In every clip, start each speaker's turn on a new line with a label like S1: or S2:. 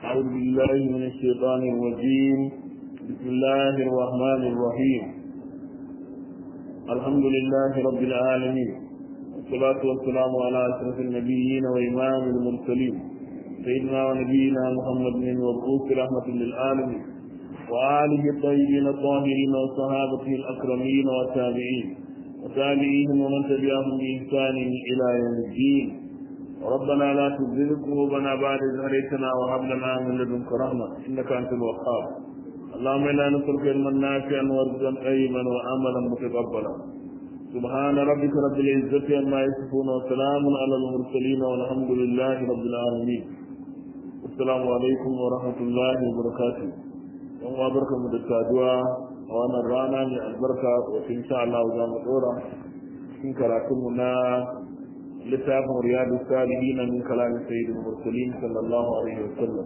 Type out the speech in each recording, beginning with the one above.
S1: أعوذ بالله من الشيطان الرجيم بسم الله الرحمن الرحيم الحمد لله رب العالمين والصلاة والسلام على أشرف النبيين وإمام المرسلين سيدنا ونبينا محمد بن المبعوث رحمة للعالمين وآله الطيبين الطاهرين وصحابته الأكرمين والتابعين وتابعيهم ومن تبعهم بإحسان إلى يوم الدين ربنا لا تزغ قلوبنا بعد إذ هديتنا وهب لنا من لدنك رحمة إنك أنت الوهاب اللهم إنا نسألك علما نافعا ورزقا طيبا وعملا متقبلا سبحان ربك رب العزة عما يصفون وسلام على المرسلين والحمد لله رب العالمين السلام عليكم ورحمة الله وبركاته yan uwa barka mu da saduwa a wannan rana mai albarka wata insha Allah za mu dora cikin karatunmu na littafin riyadu salihin min kalamin sayyidul mursalin sallallahu alaihi wasallam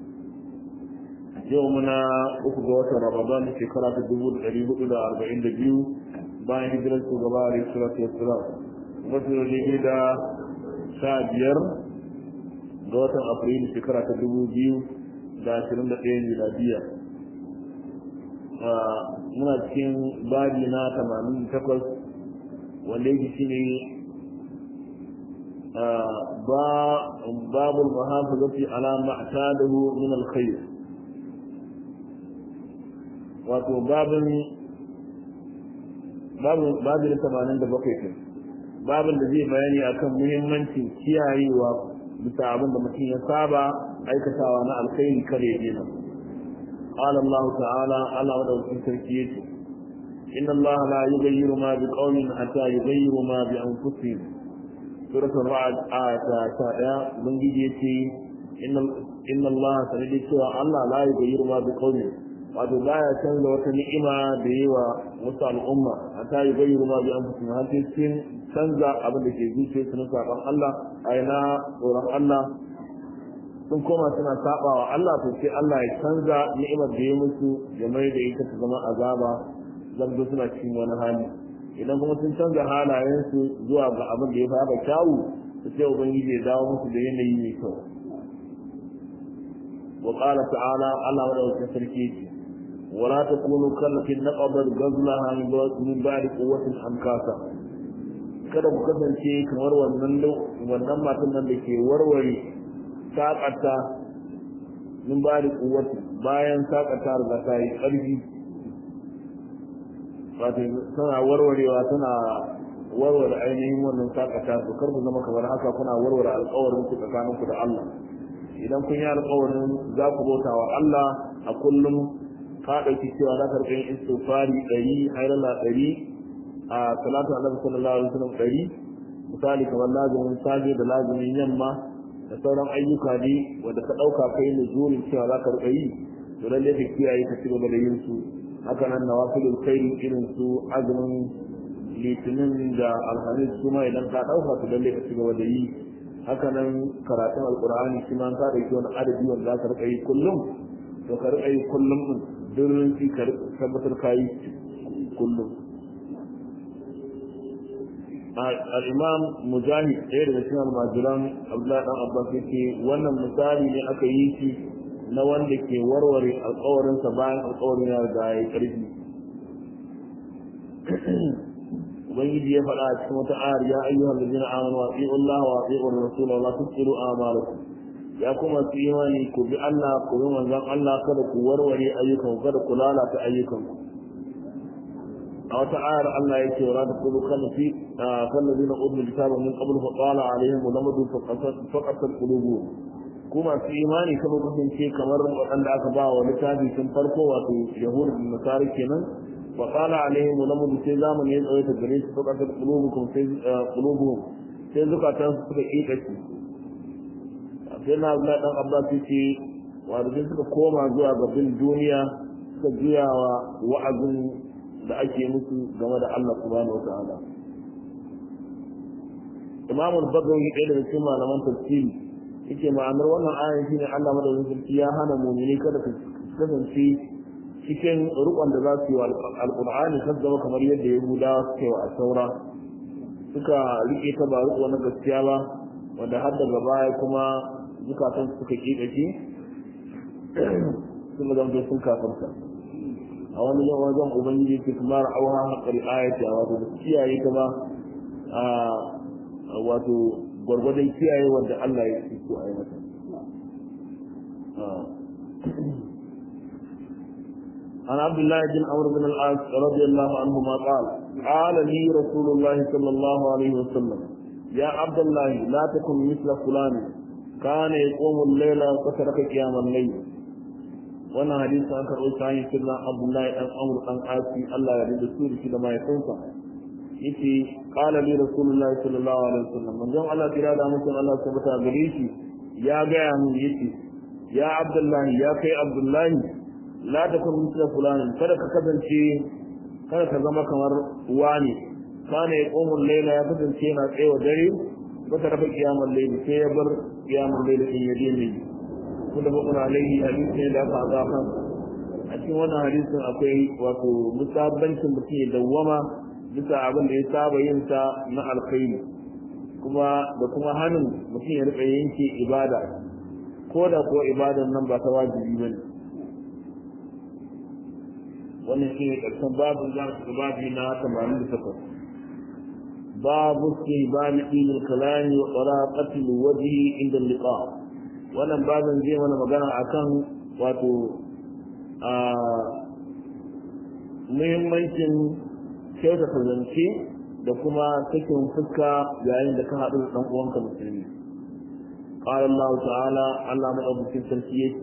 S1: yau muna uku ga watan ramadan shekara ta dubu da ɗari hudu da arba'in da biyu bayan hijirar shugaba alaihi salatu wassalam wasu da daidai da sha biyar ga watan afrilu shekara ta dubu biyu da ashirin da ɗaya miladiya muna cikin babi na tamanin takwas wanda yake shi ne باب المحافظة على ما اعتاده من الخير wato babin babin da tamanin da bakwai kai babin da zai bayani akan muhimmancin kiyayewa bisa abin da mutum ya saba aikatawa na alkhairi kare ya dena قال الله تعالى على ودى التركية إن الله لا يغير ما بقوم حتى يغيروا ما بأنفسهم suratul ra'd ayata ta daya ubangiji yace inna Allah sanadi cewa Allah la yughayyiru ma biqawmin wato baya canza wata ni'ima da yawa wasu al'umma hatta yughayyiru ma bi anfusihim har sai sun canza abin da ke zuciyar su na saban Allah aina tsoron Allah sun koma suna saba wa Allah to sai Allah ya canza ni'imar da ya musu ya mai da ita ta zama azaba zan suna cikin wani hali idan kuma sun canza halayensu zuwa ga abin da ya fara kyawu su sai ubangiji ya dawo musu da yanayi mai kyau wa qala ta'ala Allah wa dawata sarki ce wala takunu kallatin naqadat ghazlaha min ba'di quwwatin amkasa kada ku kasance kamar wannan wannan matan nan da ke warware sakata min ba'di quwwatin bayan sakata riga ta yi ƙarfi wato tana warwarewa tana warware ainihin wannan sakata to kar ku zama kamar haka kuna warware alƙawarin ku tsakanin ku da Allah idan kun yi alƙawarin za ku bauta wa Allah a kullum ka ɗauki cewa za ka rika yin istighfari ɗari hayrala ɗari a salatu annabi sallallahu alaihi wasallam ɗari misali kamar lazumin safe da lazumin yamma da sauran ayyuka ne wanda ka ɗauka kai ne zurin cewa za ka rika yi to lalle ka kiyaye ka ci gaba da yin su haka nan nawafilul khairi irin su azumin litinin da alhamis su ma idan ka dauka su dalle ka ci gaba da yi haka nan karatun alqur'ani shi ma ka dauki wani adadi wanda za ka rika yi kullum to ka rika yi kullum din durin ki ka tabbatar ka yi kullum al-imam mujahid ɗaya daga cikin almajiran abdullahi dan abbas yake wannan misali ne aka yi shi na wanda ke warware alkawarinsa bayan alkawarin ya riga ya karfi ubangiji ya faɗa a cikin wata ayar ya ayyuhal ladina amanu wa ati'u Allah wa ati'u ar-rasul wa la tusiru a'malakum ya kuma su imani ku bi Allah ku bi manzon Allah kada ku warware ayyukan kada ku lalata ayyukan a wata ayar Allah ya ce wa taqulu kana fi kan ladina utul kitaba min qabl fa qala alaihim lamadu faqasat qulubuhum kuma su imani kuma kasance kamar waɗanda aka ba wa littafi tun farko wato yahudu da nasara kenan wa qala alaihim lamud sai zamani ya tsaye ta gare su suka ta qulubukum sai qulubuhum sai zukatan su suka kika shi sai na Abdullah dan Abbas ce wato sai suka koma zuwa ga bin duniya suka juya wa wa'azin da ake musu game da Allah subhanahu wa ta'ala Imam al-Bagawi ɗaya daga cikin malaman tafsiri yake ma'anar wannan ayan shine Allah madaukakin sarki ya hana mu'mini kada su kasance cikin rukun da za su yi wa alqur'ani kan zama kamar yadda yahudawa suke wa saura suka rike ta ba riko na gaskiya ba wanda har daga baya kuma zukatan suka kike shi sun zama sun kafarta a wani wajen ubangiji ke kuma ra'awa haƙar ayata wato da kiyaye ta ba a wato gwargwadon kiyaye wanda Allah ya ce ko a yi mata عن عبد الله بن عمرو بن العاص رضي الله عنهما قال قال لي رسول الله صلى الله عليه وسلم يا عبد الله لا تكن مثل فلان كان يقوم الليل وترك قيام الليل wannan hadisi an karɓo ta hanyar sirrin abdullahi ɗan amur ɗan asi allah ya da su da shi da mahaifinsa yace qala li rasulullahi sallallahu alaihi wasallam manzon allah kira da mutum allah ta bata gare shi ya gaya min yace ya abdullahi ya kai abdullahi la takun mithla fulanin kada ka kasance kada ka zama kamar wani kana ya qomul layla ya kasance yana tsayawa dare baka rafa kiyamar layli sai ya bar kiyamar layli din ya dena yi kuma bakun alaihi hadisi ne da aka haɗa kan a cikin wannan hadisin akwai wato musabbancin mutum ya dawwama bisa abin da ya saba yin sa na alkhairi kuma da kuma hannun mutum ya rika yanke ibada ko da kuwa ibadan nan ba ta wajibi bane wannan shi ne ƙarshen babin za su babi na 88 babu ke babi ilil kalami wa tsaraqatil wajhi inda liqa wannan babin zai mana magana akan wato a muhimmancin kyautata zance da kuma sakin fuska yayin da ka haɗu da ɗan uwanka musulmi قال الله تعالى الله مدعو في التركية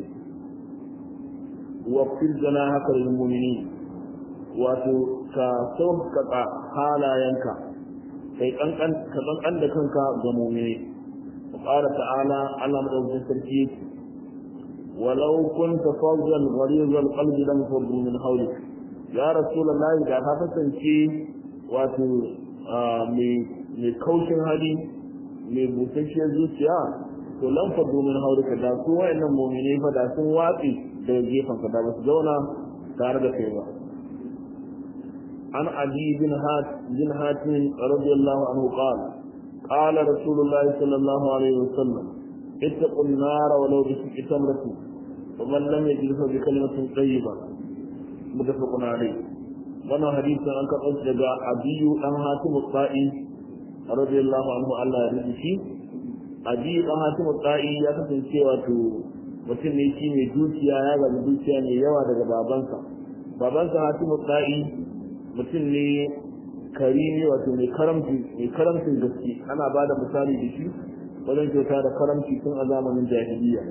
S1: واغفر جناحك للمؤمنين wato ka sauƙaƙa halayenka kai kankan ka kankan da kanka ga mu'mini qala ta'ala Allah madaukakin sarki yake walau kunta fawzan gharizal qalbi lam faddu min hawlik ya rasulullah da ka kasance wato mai kaushin hali mai busasshiyar zuciya to lam faddu min hawlika da su wayannan mu'mini fa da sun watsi daga gefen ka da ba su zauna tare da kai ba عن علي بن هات بن هاتم رضي الله عنه قال قال رسول الله صلى الله عليه وسلم اتقوا النار ولو بشق تمرة ومن لم يجد بكلمة طيبة متفق عليه وانا حديث عن كقص دقاء عبي أن هاتم الطائي رضي الله عنه الله يرضي عبي أن هاتم الطائي يا كسن سوى mutum ne shi mai dukiya ya gaji dukiya mai yawa daga babansa babansa hatimu tsa'i mutum ne karimi wato mai karamci mai karamcin gaske ana ba da misali da shi wajen kyauta da karamci tun a zamanin jahiliya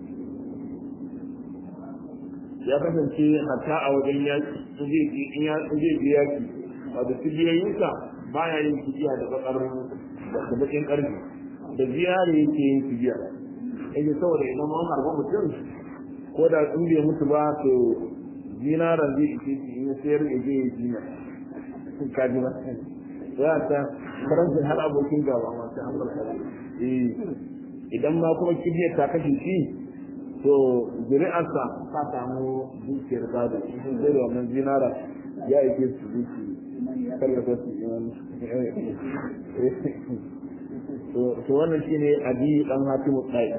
S1: ya kasance hatta a wajen yaki in zai je yaki wato cibiyoyinsa ba ya yin cibiya da bakar da bakin karfi da ziyara yake yin cibiya yake saboda idan man harba mutum ko da in bai mutu ba to zinaran zai ike shi in sayar ya je ya jinya sun kaji ba ya ta karancin har abokin gaba masu an barka eh idan ma kuma kibiyar ta kashe shi to zuri'arsa ta samu dukiyar gado sun zai da wannan zinara ya ike su duki kallata su to wannan shine adi dan hatimu tsayi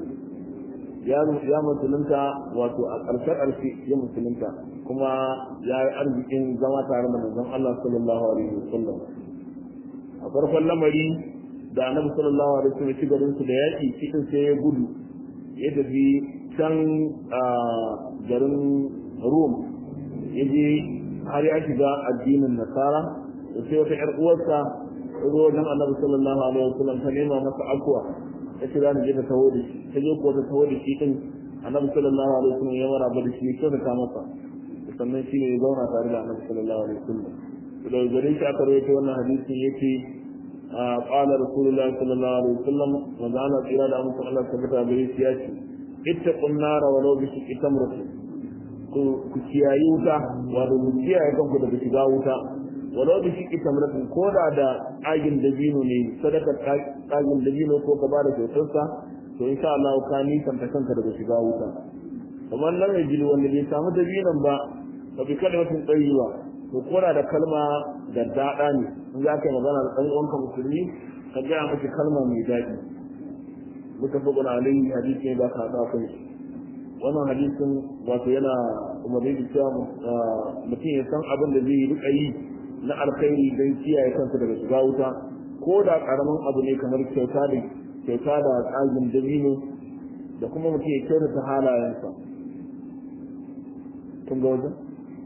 S1: ya musulunta wato a ƙarshen ƙarshe ya musulunta kuma ya yi arzikin zama tare da manzon Allah sallallahu alaihi wasallam a farkon lamari da annabi sallallahu alaihi wasallam shi garin su da yaƙi cikin sai ya gudu ya tafi can garin Rum ya je har ya shiga addinin Nasara da sai wata ƴar uwarsa ta zo wajen annabi sallallahu alaihi wasallam ta nema masa akwa ya ce za mu je ta taho da shi ta je ko ta taho da shi din annabi sallallahu alaihi wasallam ya mara ba da shi ya ta masa sannan shi ne ya zauna tare da annabi sallallahu alaihi wasallam da gare shi aka rawaito wannan hadisi yace qala rasulullahi sallallahu alaihi wasallam manzo Allah tsira da mutum Allah tabbata gare shi ya ce ittaqun nar walau bi shiqqi tamratin ku ku kiyayi wuta wato ku kiyaye kanku daga shiga wuta walau da shi tamratin ko da da agin dabino ne sadaka agin dabino ko ka bada kyautarsa to insha Allah ka nisan ta kanka daga shiga wuta kamar nan ya jini wanda bai samu dabinon ba ba bi kada mutum tsayi ba to kora da kalma da daɗa ne in za ka yi magana da ɗan uwanka musulmi ka gaya mashi kalma mai daɗi muka fi guna alayhi hadisi ne ba ka haɗa kai wannan hadisin wato yana umarni da cewa mutum ya san abin da zai rika yi na alkhairi don kiyaye kansa daga shiga wuta ko da karamin abu ne kamar kyauta da kyauta da tsagin dabino da kuma mutum ya kyautata halayensa kun ga wajen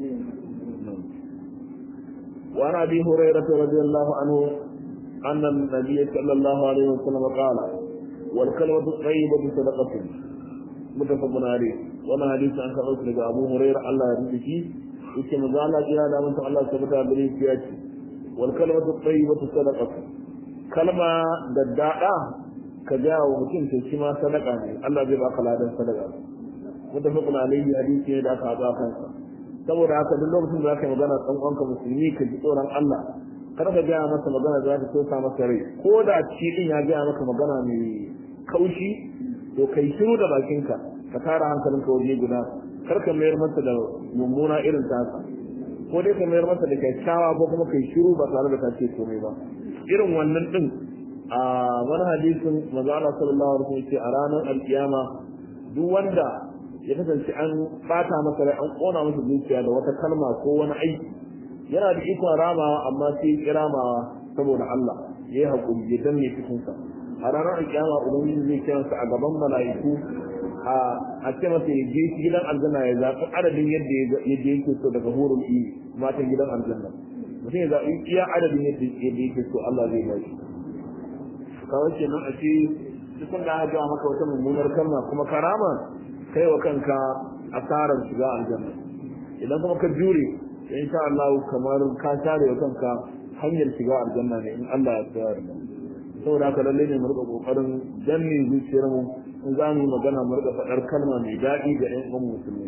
S1: وعن ابي هريره رضي الله عنه ان النبي صلى الله عليه وسلم قال والكلمه الطيبه صدقه متفق عليه وانا حديث عن كعب بن ابو هريره الله يرضى فيه yake manzo Allah kira da mun Allah tabbata gare shi ya ce wal kalimatu tayyibatu sadaqatu kalma da dada ka ga wa mutum to shi ma sadaka ne Allah zai baka ladan sadaka mutafaqun alayhi hadisi ne da aka haɗa kansa saboda haka duk lokacin da zaka magana dan uwanka musulmi ka ji tsoron Allah kar ka ga masa magana da zaka tosa masa rai ko da shi din ya ga maka magana mai kaushi to kai shiru da bakinka ka tara hankalinka waje guda kar ka mayar masa da mummuna irin tasa ko dai ka mayar masa da kyakkyawa ko kuma kai shiru ba tare da ka ce komai ba irin wannan din a wani hadisin manzo Allah sallallahu alaihi wasallam ce a ranar alkiyama duk wanda ya kasance an bata masa rai an kona masa zuciya da wata kalma ko wani aiki yana da ikon ramawa amma sai ya kiramawa saboda Allah ya yi haƙuri ya danne cikinsa a ranar alkiyama ubangiji zai kira sa a gaban mala'iku a ce masa ya je gidan aljanna ya zaɓi adadin yadda ya je yake so daga hurul ini matan gidan aljanna mutum ya zaɓi iya adadin yadda yake so Allah zai ba shi kawai kenan a ce cikin da aka gaya maka wata mummunar kalma kuma karama kai wa kanka asarar shiga aljanna idan kuma ka jure insha Allah kamar ka share wa kanka hanyar shiga aljanna ne in Allah ya tsaya da saboda haka lalle ne mu rika kokarin danne zuciyar mu in za mu magana mu rika faɗar kalma mai daɗi ga ƴan uwan musulmi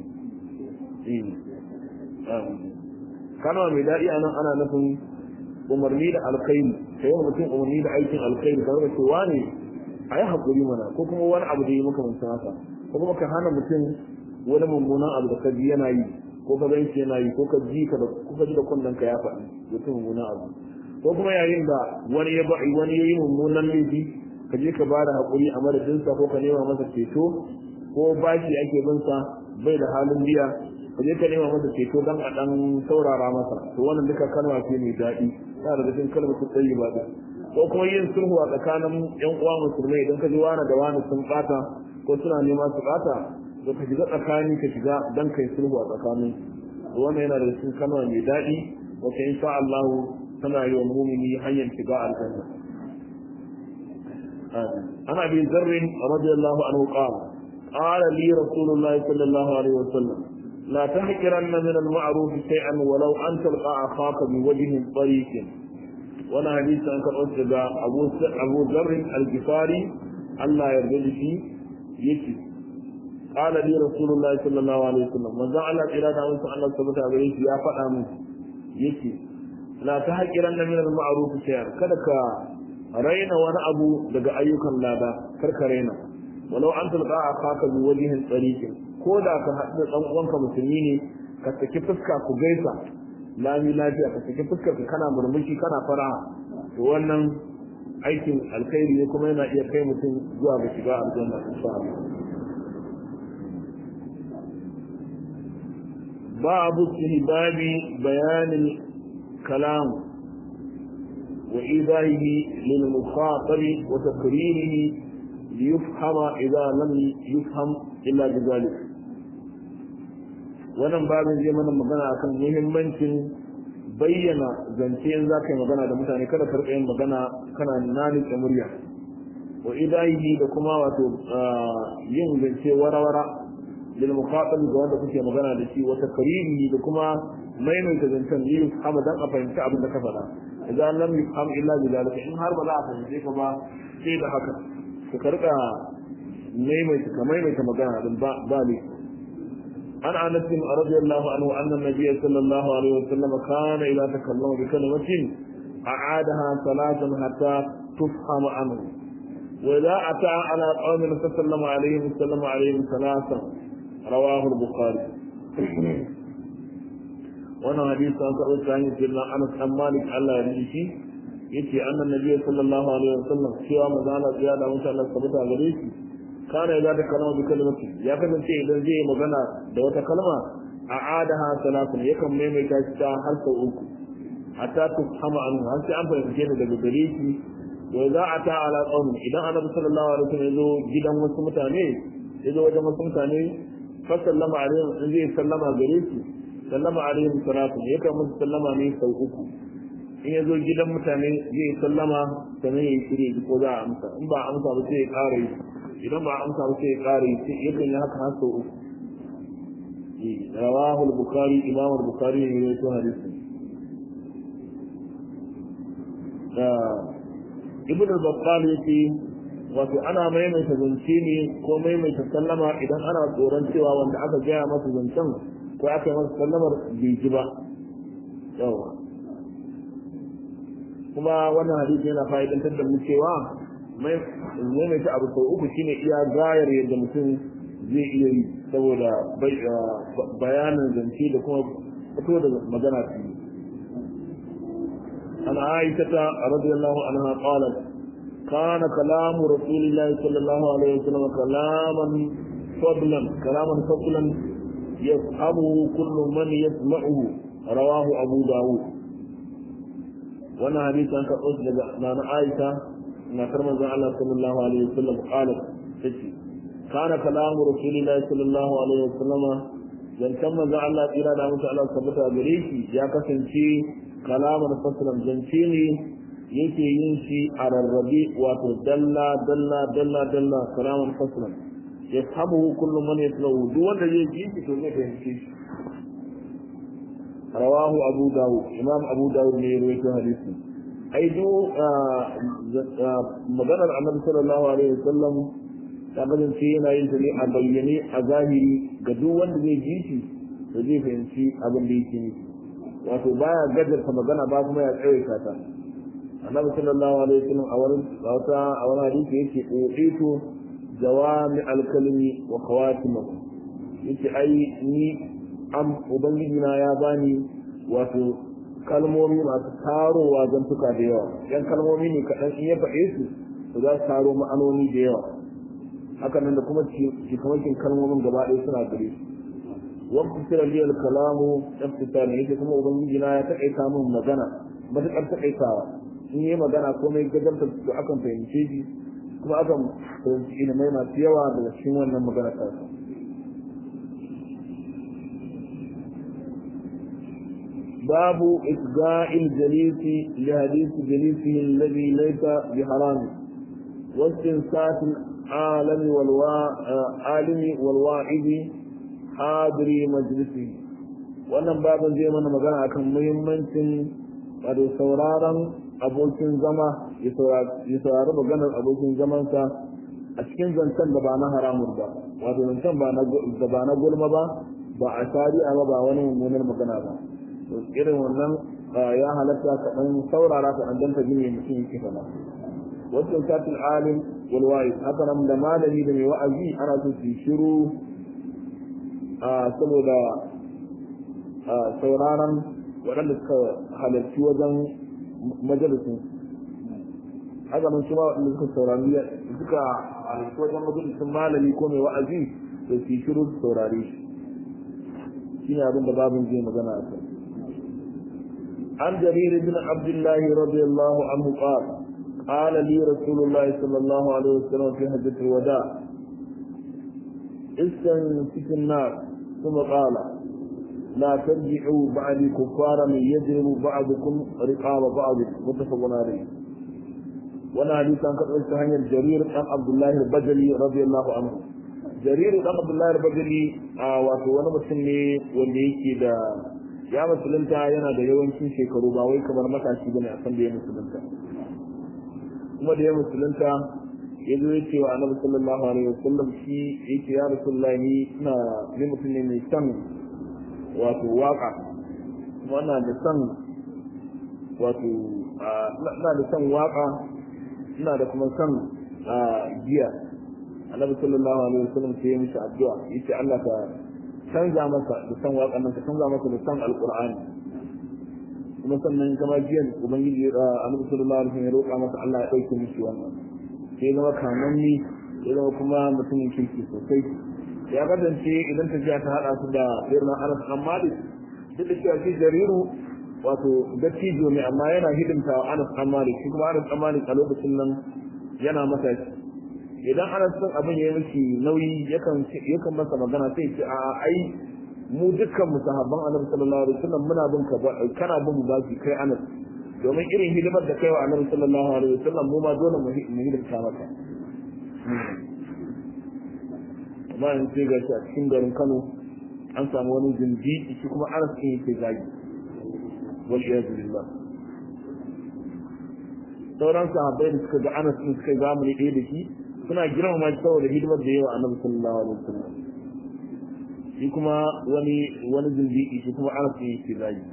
S1: kalma mai daɗi a nan ana nufin umarni da alkhairi kai wa mutum umarni da aikin alkhairi kamar da cewa ne a yi haƙuri mana ko kuma wani abu da yi maka mutum haka ko kuma ka hana mutum wani mummunan abu da ka ji yana yi ko ka ganshi yana yi ko ka ji ka da ko ka ji da kunnen ka ya faɗi mutum mummunan abu ko kuma yayin da wani ya ba wani yayi mummunan laifi ka je ka bada hakuri a madadin sa ko ka nema masa ceto ko bashi ake bin sa bai da halin biya ka je ka nema masa ceto dan a dan saurara masa to wannan duka kalma ce mai daɗi ta daga cikin kalmar su tsayi ba ko kuma yin sulhu a tsakanin yan uwa musulmai idan ka ji wani da wani sun bata ko suna nema su bata to ka shiga tsakani ka shiga dan kai sulhu a tsakanin wannan yana da cikin kalma mai daɗi wacce insha Allah tana yi wa mumini hanyar shiga aljanna ana bi zarrin radiyallahu anhu qala qala li rasulullahi sallallahu alaihi wasallam la tahqiranna min al-ma'ruf shay'an walau an talqa akhaka bi wajhin tariq wani hadisi an karɓo daga Abu Abu Dharr al-Ghifari Allah ya yarda shi yake qala li rasulullahi sallallahu alaihi wasallam manzo Allah tsira da musu Allah subhanahu wa ta'ala ya faɗa mu yake la ta haƙiran na minar ma'arufu shayar kada ka raina wani abu daga ayyukan lada kar ka raina walau an tulqa a kaka bi wajihin tsarikin ko da ka haɗu da ɗan uwanka musulmi ne ka saki fuska ku gaisa lami lafiya ka saki fuskar ka kana murmushi kana fara to wannan aikin alkhairi ne kuma yana iya kai mutum zuwa ga shiga aljanna insha Allah babu istihbabi bayanin كلام وإيذائه للمخاطب وتكريره ليفهم إذا لم يفهم إلا بذلك wannan babin zai mana magana akan muhimmancin bayyana zance in za ka yi magana da mutane kada ka yin magana kana nanike murya wa idahi da kuma wato yin zance warawara lil muqatal ga wanda kuke magana da shi wa takrimi da kuma maimaita zancen yi kama dan a fahimci abin da ka faɗa idan lam yufham illa bi zalika in har ba za a fahimce ka ba sai da haka ka karka maimaita ka maimaita magana din ba ba ne an anas bin radiyallahu anhu anna nabiyyi sallallahu alaihi wasallam kana ila takallama bi kalimatin a'adaha salatan hatta tufhama anhu وإذا أتى على قوم فسلم عليهم وسلم عليهم ثلاثا رواه البخاري wannan hadisi an karɓo ta hanyar jirna anas dan malik Allah ya rishi shi yace annan nabi sallallahu alaihi wasallam cewa manzo Allah ya da mutan Allah sabata gare shi kana idza takallama bi kalimati ya kasance idan zai magana da wata kalma a adaha salatun yakan maimaita shi ta har sau uku hatta tufhama anhu har sai an fahimce ta daga gare shi wa za a ta ala qaumin idan annabi sallallahu alaihi wasallam ya zo gidan wasu mutane ya zo wajen wasu mutane fa sallama alaihim in zai sallama gare su sallama alaihim salatu yakan musu sallama ne sau uku in ya zo gidan mutane zai sallama sannan ya yi shirye ko za a amsa in ba a amsa ba sai ya ƙara yi idan ba a amsa ba sai ya ƙara yi yakan yi haka har sau uku رواه البخاري إمام البخاري يروي حديثه ibn al-battal yace wato ana maimaita zance ne ko maimaita sallama idan ana tsoron cewa wanda aka gaya masa zancen ko aka yi masa sallamar bai ji ba yawa kuma wannan hadisi yana fa'idantar da mu cewa maimaita abu sau uku shine iya gayar yadda mutum zai iya yi saboda bayanin zance da kuma fito da magana su yi عن عائشة رضي الله عنها قالت كان كلام رسول الله صلى الله عليه وسلم كلاما فضلا كلاما فضلا يفهمه كل من يسمعه رواه أبو داود وانا حديث عن كأس لنا عائشة ما كرم الله صلى الله عليه وسلم قالت كان كلام رسول الله صلى الله عليه وسلم zancen manzon Allah tsira da mutu Allah tabbata gare shi ya kasance kalamar fasilan zance ne yake yin shi a rarrabe wato dalla dalla dalla dalla kalamar fasilan ya samu kullum man ya tsawo duk wanda zai ji shi to zai fahimci shi rawahu abu dawud imam abu dawud ne ya rawaito hadisi ai do maganar annabi sallallahu alaihi wasallam ta kasance yana yin ta ne a bayyane a zahiri ga duk wanda zai ji shi da zai fahimci abin da yake nufi wato baya gajarta magana ba kuma ya tsawaita ta annabi sallallahu alaihi wasallam a wani wata a wani hadisi yake uqitu jawami alkalimi wa khawatimahu yace ai ni am ubangiji na ya bani wato kalmomi masu tarowa zantuka da yawa yan kalmomi ne kaɗan in ya faɗe su to za su taro ma'anoni da yawa haka nan da kuma cikamakin kalmomin gaba ɗaya suna gare su waktu sira liyal kalamu iftitar ne yake kuma ubangiji na ya taƙaita min magana matuƙar taƙaitawa in yi magana ko mai gajarta to akan fahimce shi kuma akan fahimci ilimai masu yawa daga cikin wannan magana ta باب إفقاء الجليس لحديث جليسه الذي ليس بحرام واستنسات العالم والعالم والواعظ حاضري مجلسه wannan babin zai mana magana akan muhimmancin wato sauraron abokin zama ya saurari maganar abokin zamansa a cikin zancen da ba na haramun ba wato zancen da ba na gulma ba ba a shari'a ba ba wani mummunar magana ba irin wannan ya halatta ka dan saurara ka dan danta jini mutum yake fada wasu satin alim wal wa'iz haka nan da malami da mai wa'azi ana so su shiru saboda sauraron waɗanda suka halarci wajen majalisin haka nan kuma waɗanda suka saurari suka halarci wajen majalisin malami ko mai wa'azi da su shiru su saurare shi shine abin da babin zai magana a kai عن جرير بن عبد الله رضي الله عنه قال قال لي رسول الله صلى الله عليه وسلم في حجة الوداع استنسك النار ثم قال لا ترجعوا بعدي كفارا يجرم بعضكم رقاب بعض متفق عليه وانا حديث عن قصة هنيا جرير عن عبد الله البجلي رضي الله عنه جرير عن عبد الله البجلي آه واتو وانا مسلمي واللي da ya musulunta yana da yawancin shekaru ba wai kamar matashi bane a san da ya musulunta kuma da ya musulunta ya zo ya ce wa annabi sallallahu alaihi wasallam shi yake ya rasulullahi ni ina ni mutum ne mai son wato waka kuma ina da son wato ina da son waka ina da kuma son giya annabi sallallahu alaihi wasallam sai ya mishi addu'a yace Allah ka canza masa da san waƙan nan ka canza masa da san alƙur'ani kuma sannan kama jiyan ubangiji annabi sallallahu alaihi wasallam ya roƙa masa Allah ya ɗauke mishi wannan sai zama kamanni ya zama kuma mutumin kirki sosai ya kasance idan tafiya ta haɗa su da irin anas dan malik duk da cewa shi jariru wato dattijo ne amma yana hidimta wa anas dan malik shi kuma anas dan malik a lokacin nan yana masa idan anas din abin ya yi miki nauyi yakan yakan masa magana sai ce a ai mu dukkan mu sahabban annabi sallallahu alaihi wasallam muna bin ka kana bin mu baki kai anas domin irin hidimar da kai wa annabi sallallahu alaihi wasallam mu ma dole mu hidimta maka amma in sai ga a cikin garin Kano an samu wani zindi shi kuma Anas din yake zagi wal iyad billah sauran sahabbai da suka ga Anas din suka zamani ɗaya da shi suna girmama shi saboda hidimar da yawa annabi sallallahu alaihi wasallam shi kuma wani wani zindi shi kuma Anas din yake zagi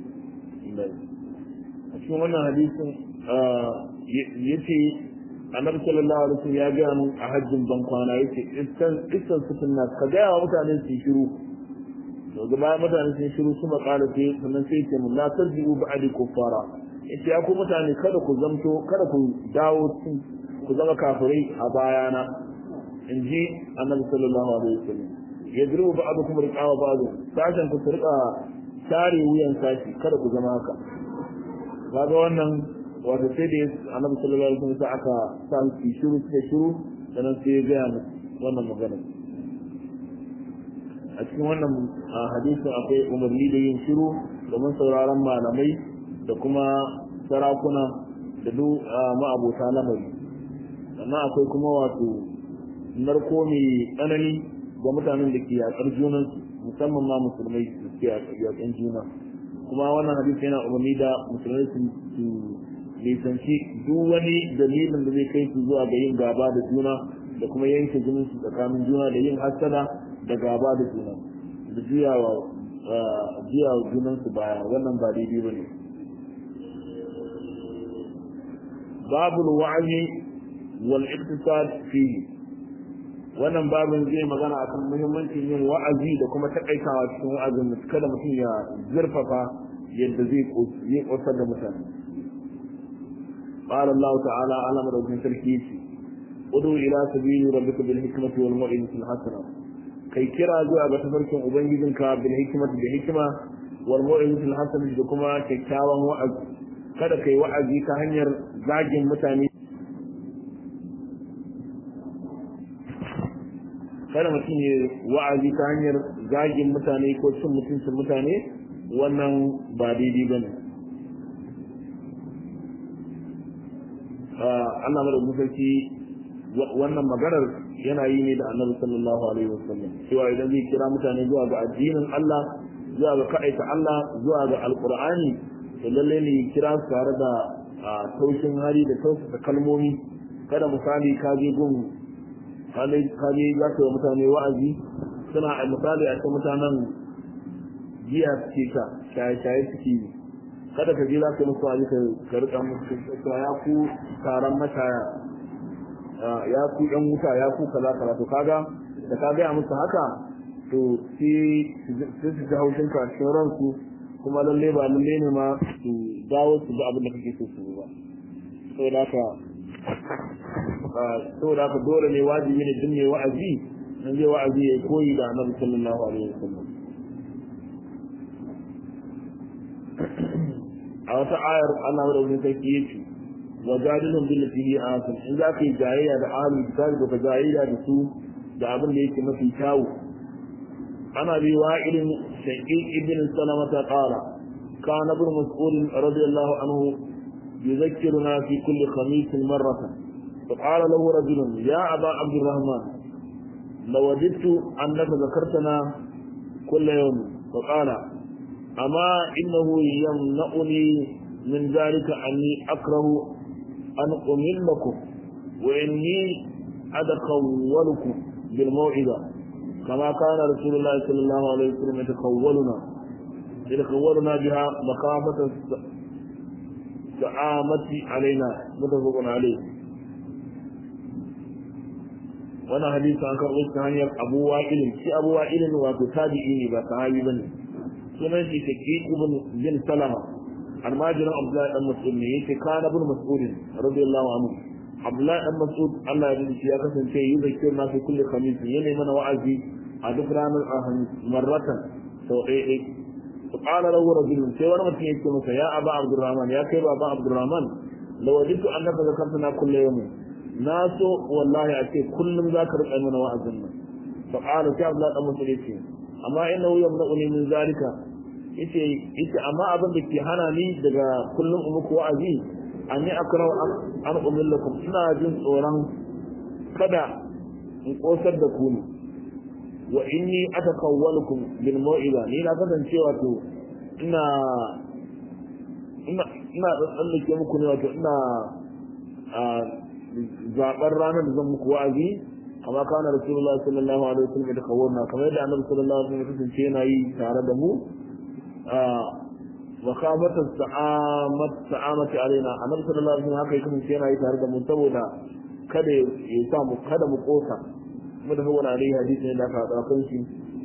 S1: a cikin wannan hadisin yace annabi sallallahu alaihi wasallam ya ga mun a hajjin ban kwana yace iskan iskan sutun nas ka ga mutane su shiru to ga bayan mutane sun shiru su makala ce sannan sai ce mun la tarjiu ba'di kuffara yace ya ku mutane kada ku zamto kada ku dawo ku zama kafirai a bayana inji annabi sallallahu alaihi wasallam yadrubu ba'dukum riqaba ba'd sashen ku rika tare wuyan sashi kada ku zama haka kaga wannan wato sai da annabi sallallahu alaihi wasallam aka sa su shiru suka shiru sannan sai ya gaya musu wannan magana a cikin wannan hadisin akwai umarni da yin shiru domin sauraron malamai da kuma sarakuna da duk ma'abota lamari sannan akwai kuma wato narko mai tsanani ga mutanen da ke yaƙar junansu musamman ma musulmai da ke yaƙan juna kuma wannan hadisi yana umarni da musulmai su nisanci duk wani dalilin da zai kai su zuwa ga yin gaba da juna da kuma yanke jinin su tsakanin juna da yin hasada da gaba da juna da juyawa juyawa junan su baya wannan ba daidai ba ne babul wa'azi wal iktisad fi wannan babin zai magana akan muhimmancin yin wa'azi da kuma takaitawa cikin wa'azin kada mutum ya zurfafa yadda zai yi kosar da mutane قال الله تعالى على مرض تركيس ادعو الى سبيل ربك بالحكمة والموعظة الحسنة كي كرا زوا ga tafarkin ubangijinka bil hikmati da hikima wal mau'izati al hasana da kuma kyakkyawan wa'azi kada kai wa'azi ta hanyar zagin mutane kada mutum ya wa'azi ta hanyar zagin mutane ko cin mutuncin mutane wannan ba daidai bane Allah madaukakin sarki wannan maganar yana yi ne da annabi sallallahu alaihi wasallam cewa idan zai kira mutane zuwa ga addinin Allah zuwa ga kaɗaita Allah zuwa ga alqur'ani to lalle ne kira su tare da taushin hali da tausasa kalmomi kada misali ka je gun ka je za ka yi mutane wa'azi suna a misali a cikin mutanen giya suke ka shaye-shaye suke yi kada ka je za ka musu wani ka rika musu cewa ya ku taron mashaya ya ku yan wuta ya ku kaza kaza to kaga da ka gaya musu haka to sai su ji haushin ka cikin ransu kuma lalle ba lalle ne ma su dawo su ga abin da kake so su ba saboda haka saboda haka dole ne wajibi ne duk mai wa'azi nan zai wa'azi ya koyi da annabi sallallahu alaihi wasallam a wata ayar Allah da wani sarki yake wa jadilun bil fihi asan in za ka yi jayayya da ahlul kitab da jayayya da su da abin da yake mafi kyawu ana bi wa'ilin shaqiq ibn salama ta qala kana ibn mas'ud radiyallahu anhu يذكرنا في كل خميس مرة فقال له رجل يا أبا عبد الرحمن لوددت أنك ذكرتنا كل يوم فقال أما إنه يمنعني من ذلك أني أكره أن أملكم وإني أتخولكم بالموعظة كما كان رسول الله صلى الله عليه وسلم يتخولنا يتخولنا بها مخافة السعامة علينا متفق عليه وانا حديث عن كربوش هانير أبو وائل في أبو وائل واتو تابعيني بصحابي بني sunan shi shaqiq ibn bin salama almajirin abdullahi dan mas'ud ne yake kana ibn mas'ud radiyallahu anhu Abdullahi dan Mas'ud Allah ya rubuta ya kasance yi zakir na fi kulli khamis yana mana wa'azi a duk ranar alhamis marratan sau ɗaya ɗaya to qala lahu rajulun sai wani mutum yake masa ya aba Abdurrahman ya kai baba Abdurrahman law wajidtu annaka zakartana kulli yawmin na so wallahi a ce kullum za ka riƙa mana wa'azin nan fa qala sai Abdullahi dan Mas'ud yace amma innahu yamna'uni min zalika yace yace amma abin da ke hana ni daga kullum muku wa'azi an yi akrau an umillakum ina jin tsoron kada in kosar da ku ne wa inni atakawwalukum bil mau'iza ni na kasance wato ina ina ina tsallake muku ne wato ina zaɓar ranar da zan muku wa'azi amma kana rasulullah sallallahu alaihi wasallam da kawurna kamar yadda annabi sallallahu alaihi wasallam kasance yana yi tare da mu makamatar sa'amat sa'amati alaina annabi sallallahu alaihi wasallam haka yake mun yana yi tare da mu saboda kada ya sa mu kada mu kosa kuma da wani alaihi hadisi ne da aka haɗa kan shi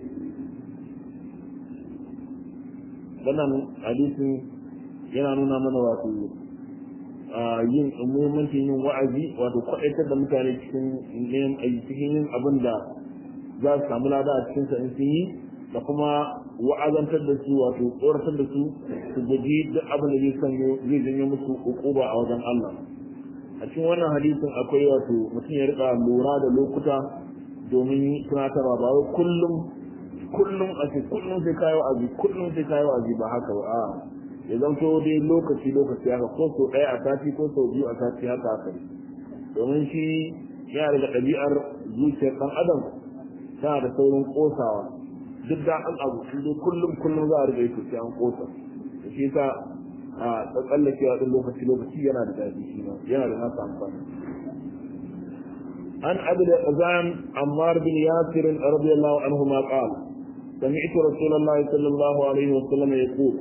S1: wannan hadisin yana nuna mana wato yin muhimmancin yin wa'azi wato kwaɗaitar da mutane cikin yin cikin yin abin da za su samu lada a cikin sa in sun yi da kuma wa'azantar da su wato tsoratar da su su guji duk abin da zai sanyo zai janyo musu ukuba a wajen Allah a cikin wannan hadisin akwai wato mutum ya rika lura da lokuta domin tunatarwa ba wai kullum kullum a ce kullum sai kayi wa'azi kullum sai kayi wa'azi ba haka ba a ya zanto dai lokaci lokaci haka ko sau ɗaya a sati ko sau biyu a sati haka haka domin shi yana daga ɗabi'ar zuciyar ɗan adam tana da saurin ƙosawa duk da an abu shi dai kullum kullum za a riga yi sai an ƙosa da shi sa a tsallakewa ɗin lokaci lokaci yana da daɗi shi ma yana da nasa amfani عن أبي الأذان عمار بن ياسر رضي الله عنهما قال سمعت رسول الله صلى الله عليه وسلم يقول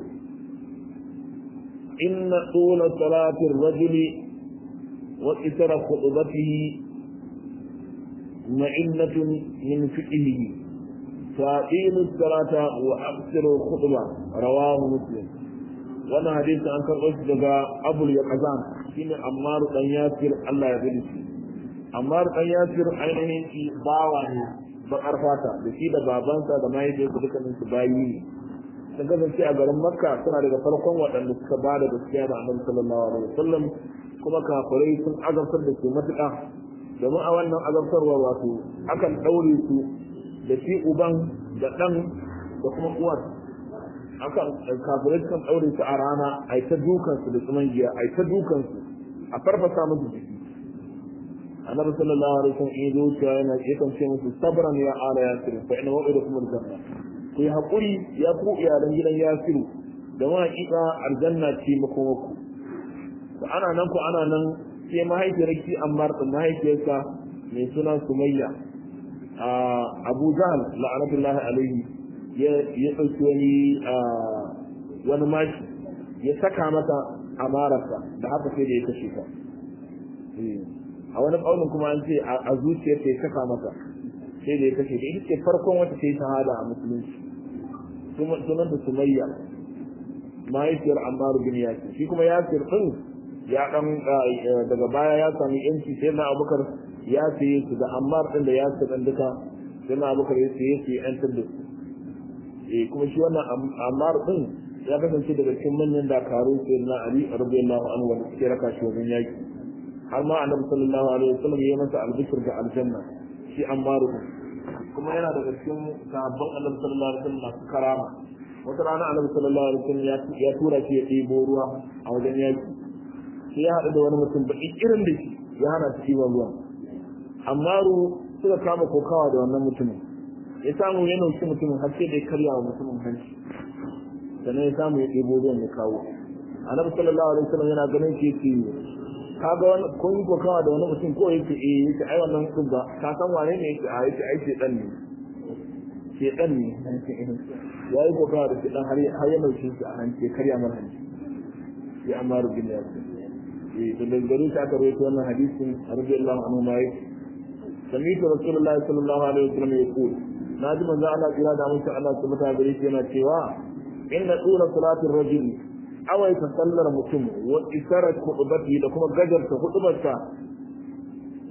S1: إن طول صلاة الرجل وإثر خطبته مئنة من فقهه فأقيموا الصلاة وأقصروا الخطبة رواه مسلم وانا حديث عن كرقش دقاء أبو اليقظان شين عمار بن ياسر الله يغني عمار بن ياسر ainihin shi bawa ne bakar fata da shi da babansa da mahaifiyarsa dukkanin su bayi ne sun kasance a garin makka suna daga farkon waɗanda suka ba da gaskiya da annabi sallallahu alaihi wasallam kuma kafirai sun azabtar da su matuƙa domin a wannan azabtarwa wato akan ɗaure su da shi uban da ɗan da kuma uwar akan kafirai sukan ɗaure su a rana a ta dukansu da tsuman giya a ta dukansu a farfasa musu jiki annabi sallallahu alaihi wasallam in zuciya yana yakan ce musu sabran ya ala yasir fa inna wa'idakum aljanna ku yi haƙuri ya ku iyalan gidan yasiru da ma hakika aljanna ce makomaku da ana nan ku ana nan sai mahaifiyar ki ammar da mahaifiyarsa mai suna sumayya a abu jahal la'anatullahi alaihi ya ya ɗauki wani wani mashi ya saka mata amararsa da haka sai da ya kashe ta a wani ƙaunin kuma an ce a zuciyar ta ya saka mata sai da ya kashe ta ita ce farkon wata ta yi shahada a musulunci sunan da sumayya mahaifiyar ammaru bin yasir shi kuma yasir din ya dan daga baya ya sami yanci sai na abubakar ya saye su da ammar din da yasir din duka sai na abubakar ya saye su ya yantar da su eh kuma shi wannan ammar din ya kasance daga cikin manyan dakaru sai na ali radiyallahu anhu wanda suke raka shi wajen yaki har ma annabi sallallahu alaihi wasallam ya masa albishir da aljanna shi ammaru din kuma yana daga cikin sahabban annabi sallallahu alaihi wasallam masu karama wata rana annabi sallallahu alaihi wasallam ya tura shi ya ɗebo ruwa a wajen yaki sai ya haɗu da wani mutum baki irin da shi ya hana shi ɗiban ruwan amma ru suka kama kokawa da wannan mutumin ya samu ya nauki mutumin har sai da ya karya wa mutumin hanci sannan ya samu ya ɗebo ruwan ya kawo annabi sallallahu alaihi wasallam yana ganin shi yake kaga wani kun yi kokawa da wani mutum ko yake eh yake ai wannan mutum ba ka san wane ne yake a yake ai shedan ne shedan ne ya yi kokawa da shedan har har ya nauce shi a hanci karya mar hanci ya amaru bin yasir eh da dangane ta aka rawaito wannan hadisin radiyallahu anhu ma yake sami'tu rasulullahi sallallahu alaihi wasallam yaqul naji manzo Allah kira da mutum Allah subhanahu wa ta'ala yana cewa inna tsura salatin rajuli awaita sallar mutum wa isarat khutbati da kuma gajarta hudubarsa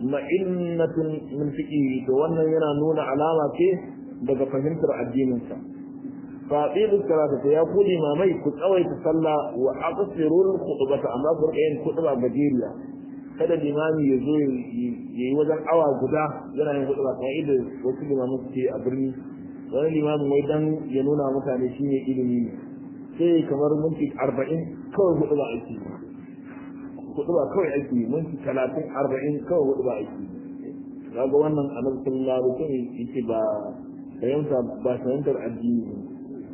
S1: ma'innatun min fiqhi to wannan yana nuna alama ce daga fahimtar addininsa fa qilu salata to ya ku limamai ku tsawaita sallah wa aqsirul khutbata amma ku rika yin khutba gajeriya kada limami ya zo yayi wajen awa guda yana yin khutba kamar idan wasu limamu suke a birni wani limamin wai dan ya nuna mutane shine ilimi ne sai kamar minti arba'in kawai khutba ake hudu ba kawai ake yi minti talatin arba'in kawai hudu ba ake yi kaga wannan annabi sallallahu alaihi wasallam yake ba fahimta ba fahimtar addini ne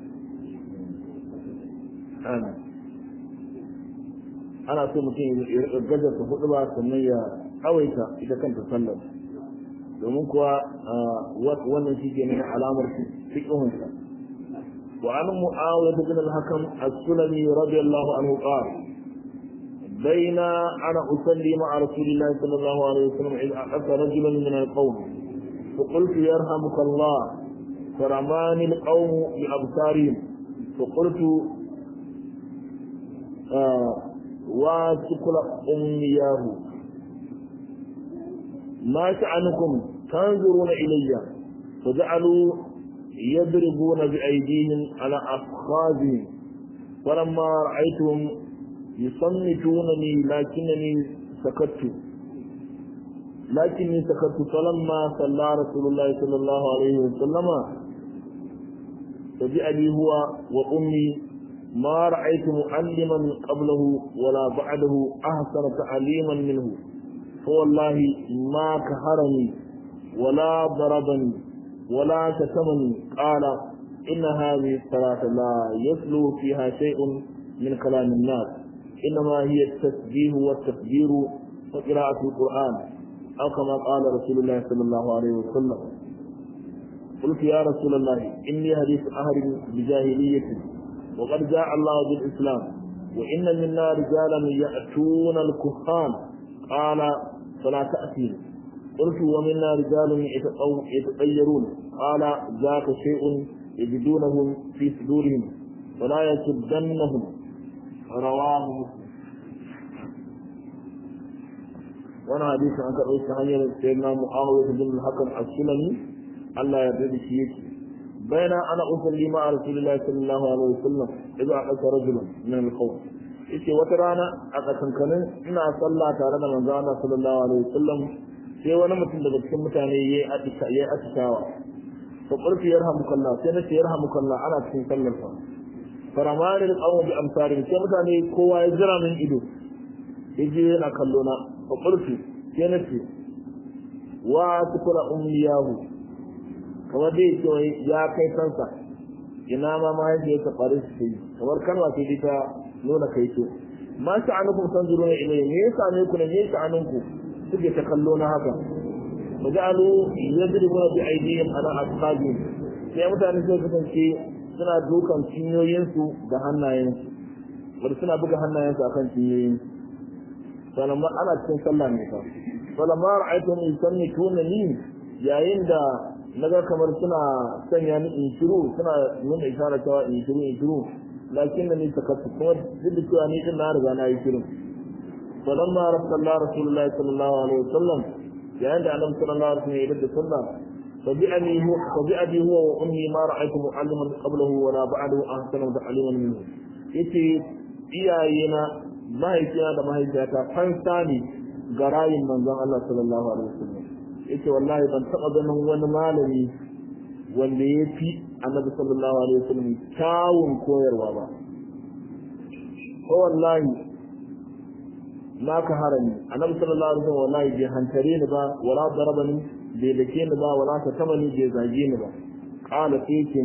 S1: ana ana so mutum ya rika gajarta hudu ba sannan ya kawaita ita kanta sallar domin kuwa wannan shi ke nuna alamar fiqhunsa wa an mu'awiyah bin al-hakam as-sulami radiyallahu anhu qala بين أنا أصلي مع رسول الله صلى الله عليه وسلم إذ أحس رجلا من القوم فقلت يرحمك الله فرماني القوم بأبصارهم فقلت آه واسكل أمياه ما شأنكم تنظرون إلي فجعلوا يضربون بأيديهم على أفخاذهم فلما رأيتهم يصمتونني لكنني سكت لكني سكت فلما صلى رسول الله صلى الله عليه وسلم فجاء لي هو وأمي ما رأيت معلما قبله ولا بعده أحسن تعليما منه فوالله ما كهرني ولا ضربني ولا شتمني قال إن هذه الصلاة لا يسلو فيها شيء من كلام الناس إنما هي التسبيح والتكبير وقراءة القرآن أو كما قال رسول الله صلى الله عليه وسلم قلت يا رسول الله إني حديث أهل بجاهلية وقد جاء الله بالإسلام وإن منا رجالا يأتون الكهان قال فلا تأتي قلت ومنا رجال يتطيرون قال ذاك شيء يجدونه في صدورهم ولا يسدنهم رواه مسلم وانا حديث عن كأوش hanyar سيدنا معاوية بن الحكم السلمي الله يرضي شيء بين انا اصلي مع رسول الله صلى الله عليه وسلم اذا احدث رجل من القوم yace wata rana a kasankanin ina sallah tare da manzo Allah sallallahu alaihi wasallam sai wani mutum daga cikin mutane yayi atisha yayi atishawa to qultu yarhamukallah sai nace yarhamukallah ana cikin sallar sa faramani da tsawon bi amsarin sai mutane kowa ya jira min ido ya je yana kallo na fa qultu sai nace wa tukula ummiyahu kamar dai ce ya kai kansa ina ma ma yake ta faru shi kamar kanwa ce ta nuna kai ce ma sha'anukum tanzuruna ilayhi me yasa ne ku ne me sha'anunku suke ta kallo na haka fajalu yadribuna bi aydihim ala asqabihim sai mutane sai kasance suna dukan cinyoyinsu da hannayensu bari suna buga hannayensu akan cinyoyinsu sannan ana cikin sallah ne fa falamma ra'aytum yusammituna ni yayin da naga kamar suna sanya ni in shiru suna nuna isharar cewa in shiru in shiru lakin da ni takattu kuma duk da cewa ni din na riga na yi shirin falamma rasulullah rasulullah sallallahu alaihi wasallam yayin da annabi sallallahu alaihi wasallam ya yi da sallah فبأبي هو فبأبي هو وأمي ما رأيت معلما قبله ولا بعده أحسن تعليما منه yace iyayena mahaifina da mahaifiyata fansa ne ga rayin manzon Allah sallallahu alaihi wasallam yace wallahi ban taɓa ganin wani malami wanda ya fi annabi sallallahu alaihi wasallam kyawun koyarwa ba ko wallahi na ka harami annabi sallallahu alaihi wasallam wallahi bai hantare ni ba wala darabani bai dake ni ba wala ta taba ni bai zage ni ba qala saykin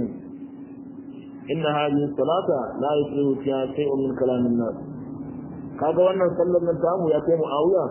S1: inna hadhihi salata la yusrihu fiha shay'un min kalamin nas kaga wannan sallar nan tamu ya kai muawiya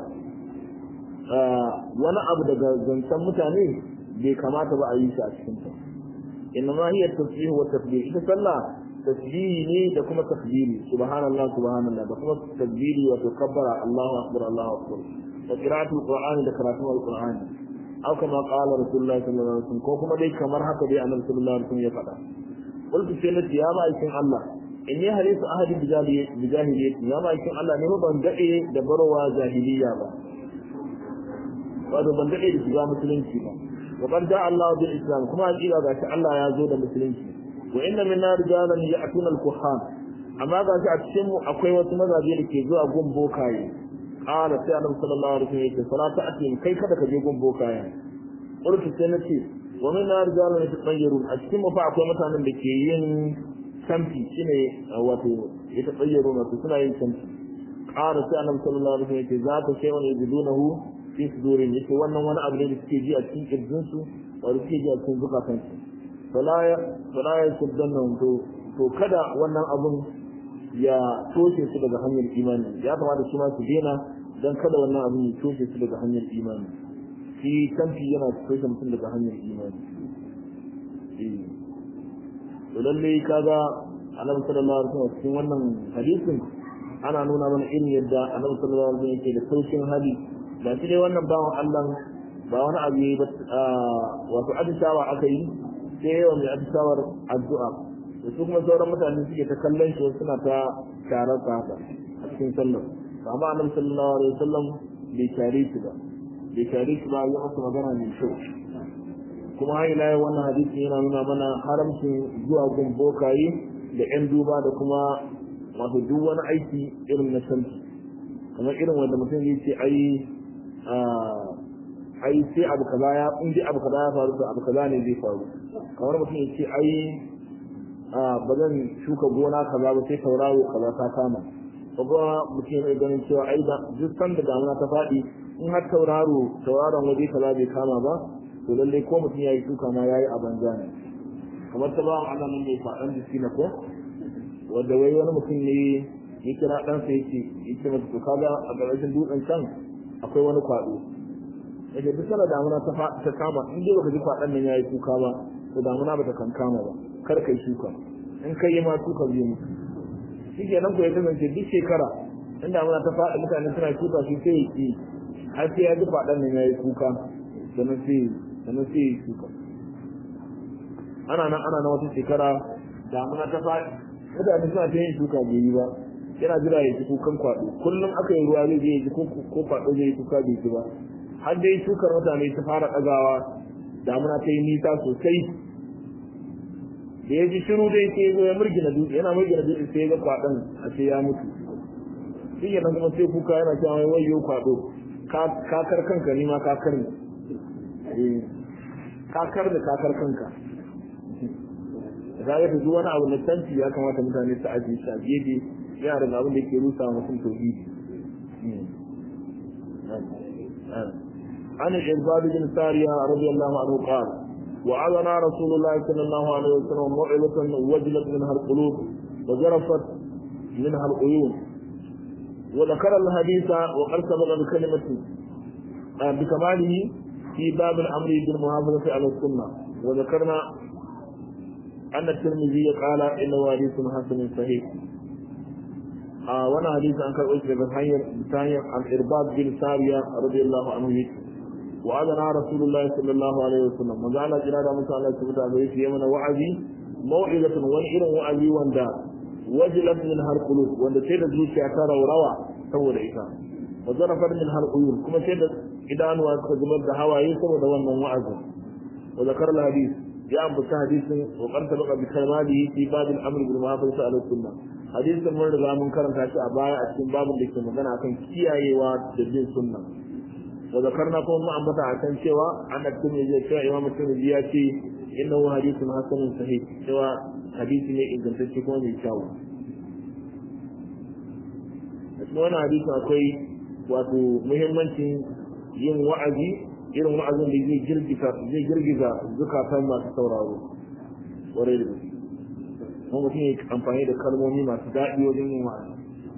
S1: wani abu daga zancen mutane bai kamata ba a yi shi a cikin ta inna ma hiya tasbih wa takbir ita sallah tasbihi ne da kuma takbiri subhanallah subhanallah da kuma takbiri wa tukabbara Allahu akbar Allahu akbar wa qira'atul qur'ani da karatun al-qur'ani aw kama qala rasulullahi sallallahu alaihi wasallam ko kuma dai kamar haka dai annabi sallallahu alaihi wasallam ya faɗa qultu sai nace ya ma'aikin Allah inni halisu ahadi bijahiliyyati ya ma'aikin Allah ne ban dade da barowa jahiliya ba wato ban dade da shiga musulunci ba wa qad ja'a Allah bil islam kuma hakika ga shi Allah ya zo da musulunci wa inna minna rijalan ya'tuna al kuhan amma ga shi a cikin mu akwai wasu mazaje da ke zuwa gun bokaye qala sai annabi sallallahu alaihi wasallam ya ce salata ati kai kada ka je gun bokaye urtu sai na ce wa minna rijalan yatayyarun a cikin mu fa akwai mutanen da ke yin canfi shine wato yatayyarun wato suna yin canfi qala sai annabi sallallahu alaihi wasallam ya ce za ta sai wani yajidunahu fi sudurin yake wannan wani abu ne da suke ji a cikin kirjin su wanda suke ji a cikin zukatan su fala ya fala ya kuddanna to to kada wannan abun ya toshe su daga hanyar imani ya kamata su ma su dena dan kada wannan abun ya toshe su daga hanyar imani shi kanfi yana toshe mutum daga hanyar imani eh to lalle kaga annabi sallallahu alaihi wasallam cikin wannan hadisin ana nuna mana irin yadda annabi sallallahu alaihi wasallam yake da saukin hali ba shi dai wannan bawan Allah ba wani abu yi ba wato atishawa aka yi sai yawan mai atishawar addu'a da su kuma sauran mutane suke ta kallon shi suna ta tarar ta haka a cikin sallar amma annabi sallallahu alaihi wasallam bai tare shi ba bai tare shi ba ya masa magana mai kyau kuma har ila wannan hadisi yana nuna mana haramcin zuwa gun bokaye da yan duba da kuma wato duk wani aiki irin na santi kamar irin wanda mutum zai ce ai ai sai abu kaza ya in dai abu kaza ya faru to abu kaza ne zai faru kamar mutum ya ce ai ba zan shuka gona kaza ba sai tauraro kaza ta kama ko kuma mutum ya ganin cewa ai da duk sanda damuna ta faɗi in har tauraro tauraron waje kaza bai kama ba to lalle ko mutum ya yi shuka ma ya yi a banza ne kamar ta ba Allah nan mai faɗan jiki na ko wanda wai wani mutum ne ya kira ɗansa yake yake masa to kaga a ƙarshen dutsen can akwai wani kwaɗo yake duk sana damuna ta kama in dai baka ji kwaɗon nan yayi kuka ba to damuna bata kankama ba kar kai shuka in kai ma shuka zai mutu shi ke nan ko ya kasance duk shekara in damuna ta faɗi mutane suna shuka shi sai ya ki har sai ya ji kwaɗon nan yayi kuka sannan sai sannan sai ya shuka ana nan ana nan wata shekara damuna ta faɗi mutane suna ta yin shuka bai yi ba yana jira ya ji kukan kwaɗo kullum aka yi ruwa zai je ya ji ko kwaɗo zai yi kuka bai ji ba har dai shukar mutane ta fara ɗagawa damuna ta yi nisa sosai da ya ji shiru dai sai zo ya murgina dutse yana murgina dutse sai ya ga kwaɗon a ce ya mutu shi ke nan kuma sai kuka yana cewa mai wayo kwaɗo kakar kanka ni ma kakar ne kakar da kakar kanka za ka wani abu na tanti ya kamata mutane su ajiye shi a gefe yana daga abin da ke rusa mutum tauhidi عن الإرباد بن سارية رضي الله عنه قال وعظنا رسول الله صلى الله عليه وسلم موعظة وجلت منها القلوب وجرفت منها العيون وذكر الحديث وقد سبق بكلمة بكماله في باب الأمر بالمحافظة على السنة وذكرنا أن الترمذي قال إنه حديث حسن صحيح آه وانا حديث عن كان أسر بثانية عن إرباد بن سارية رضي الله عنه وعدنا رسول الله صلى الله عليه وسلم وجعل جنادا موسى الله سبحانه وتعالى في يمن وعدي موعظة وإن وعدي وندا وجلت منها القلوب وند سيد الزوجي أكار وروى سوى إيسا وزرفت منها القيون كما سيد إدان وكذبت دهوا يسوى دوانا وعزا وذكر الحديث جاء بك حديث وقد سبق بكلماته في باب الأمر بالمحافظة على السنة حديث من رضا من كرم تاشي أبايا أتكين باب اللي كما كان أكن كياي وتدين سنة وذكرنا كون ما أنبتا عشان سوى أن الترمذي سوى إمام الترمذي يأتي إنه حديث حسن صحيح سوى حديث ne ingantacce kuma mai kyawu a cikin wani hadisi akwai wato muhimmancin yin wa'azi irin wa'azin da zai girgiza zai girgiza zukatan masu sauraro ƙwarai da gaske kuma mutum ya amfani da kalmomi masu daɗi wajen yin wa'azi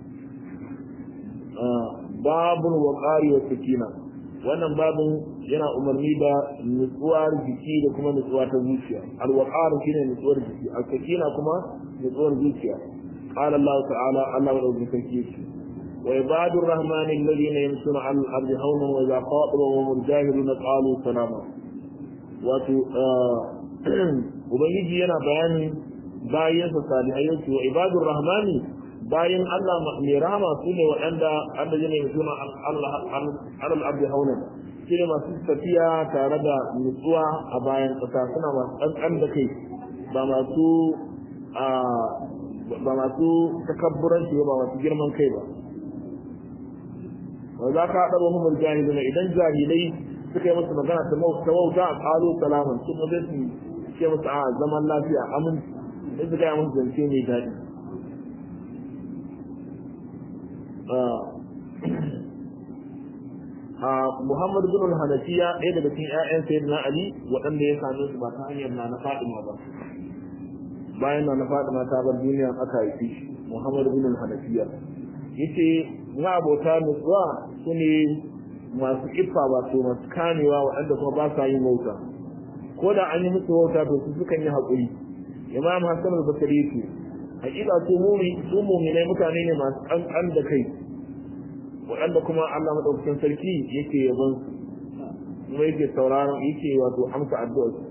S1: babun waƙari wa sakina wannan babun yana umarni da nutsuwar jiki da kuma nutsuwa ta zuciya alwaqar shine nutsuwar jiki al-sakina kuma nutsuwar zuciya qala Allah ta'ala Allah wa rabbi sarki wa ibadur rahman alladhina yamshuna 'ala al-ardi hawnan wa idha qatabahum al-jahiluna qalu salama wato ubangiji yana bayani bayan sa salihai wa ibadur rahmani bayan Allah mai rahama su ne waɗanda Allah ne suna alal abdi haunan shi ne masu tafiya tare da nutsuwa a bayan ƙasa suna masu ƙanƙan da kai ba masu ba masu takabburanci ba masu girman kai ba wa za ka haɗa mahimman jahiluna idan jahilai suka yi musu magana ta wauta a ƙalo salaman su ba zai su ce musu a zaman lafiya amin sai su gaya musu zance mai daɗi Muhammad bin al-Hanafiya ɗaya daga cikin ƴaƴan Sayyidina Ali waɗanda ya same su ba ta hanyar na na Fatima ba bayan na na Fatima ta bar duniya aka haifi shi Muhammad bin al-Hanafiya yace ma abota nutsuwa sune masu ifa wato masu kamewa waɗanda kuma ba sa yin wauta ko da an yi musu wauta to su sukan yi haƙuri Imam Hassan al-Basri ce hakika su mumi su mu'minai mutane ne masu ƙanƙan da kai waɗanda kuma Allah maɗaukakin sarki yake yabon su kuma yake sauraron yake wato amsa addu'ar su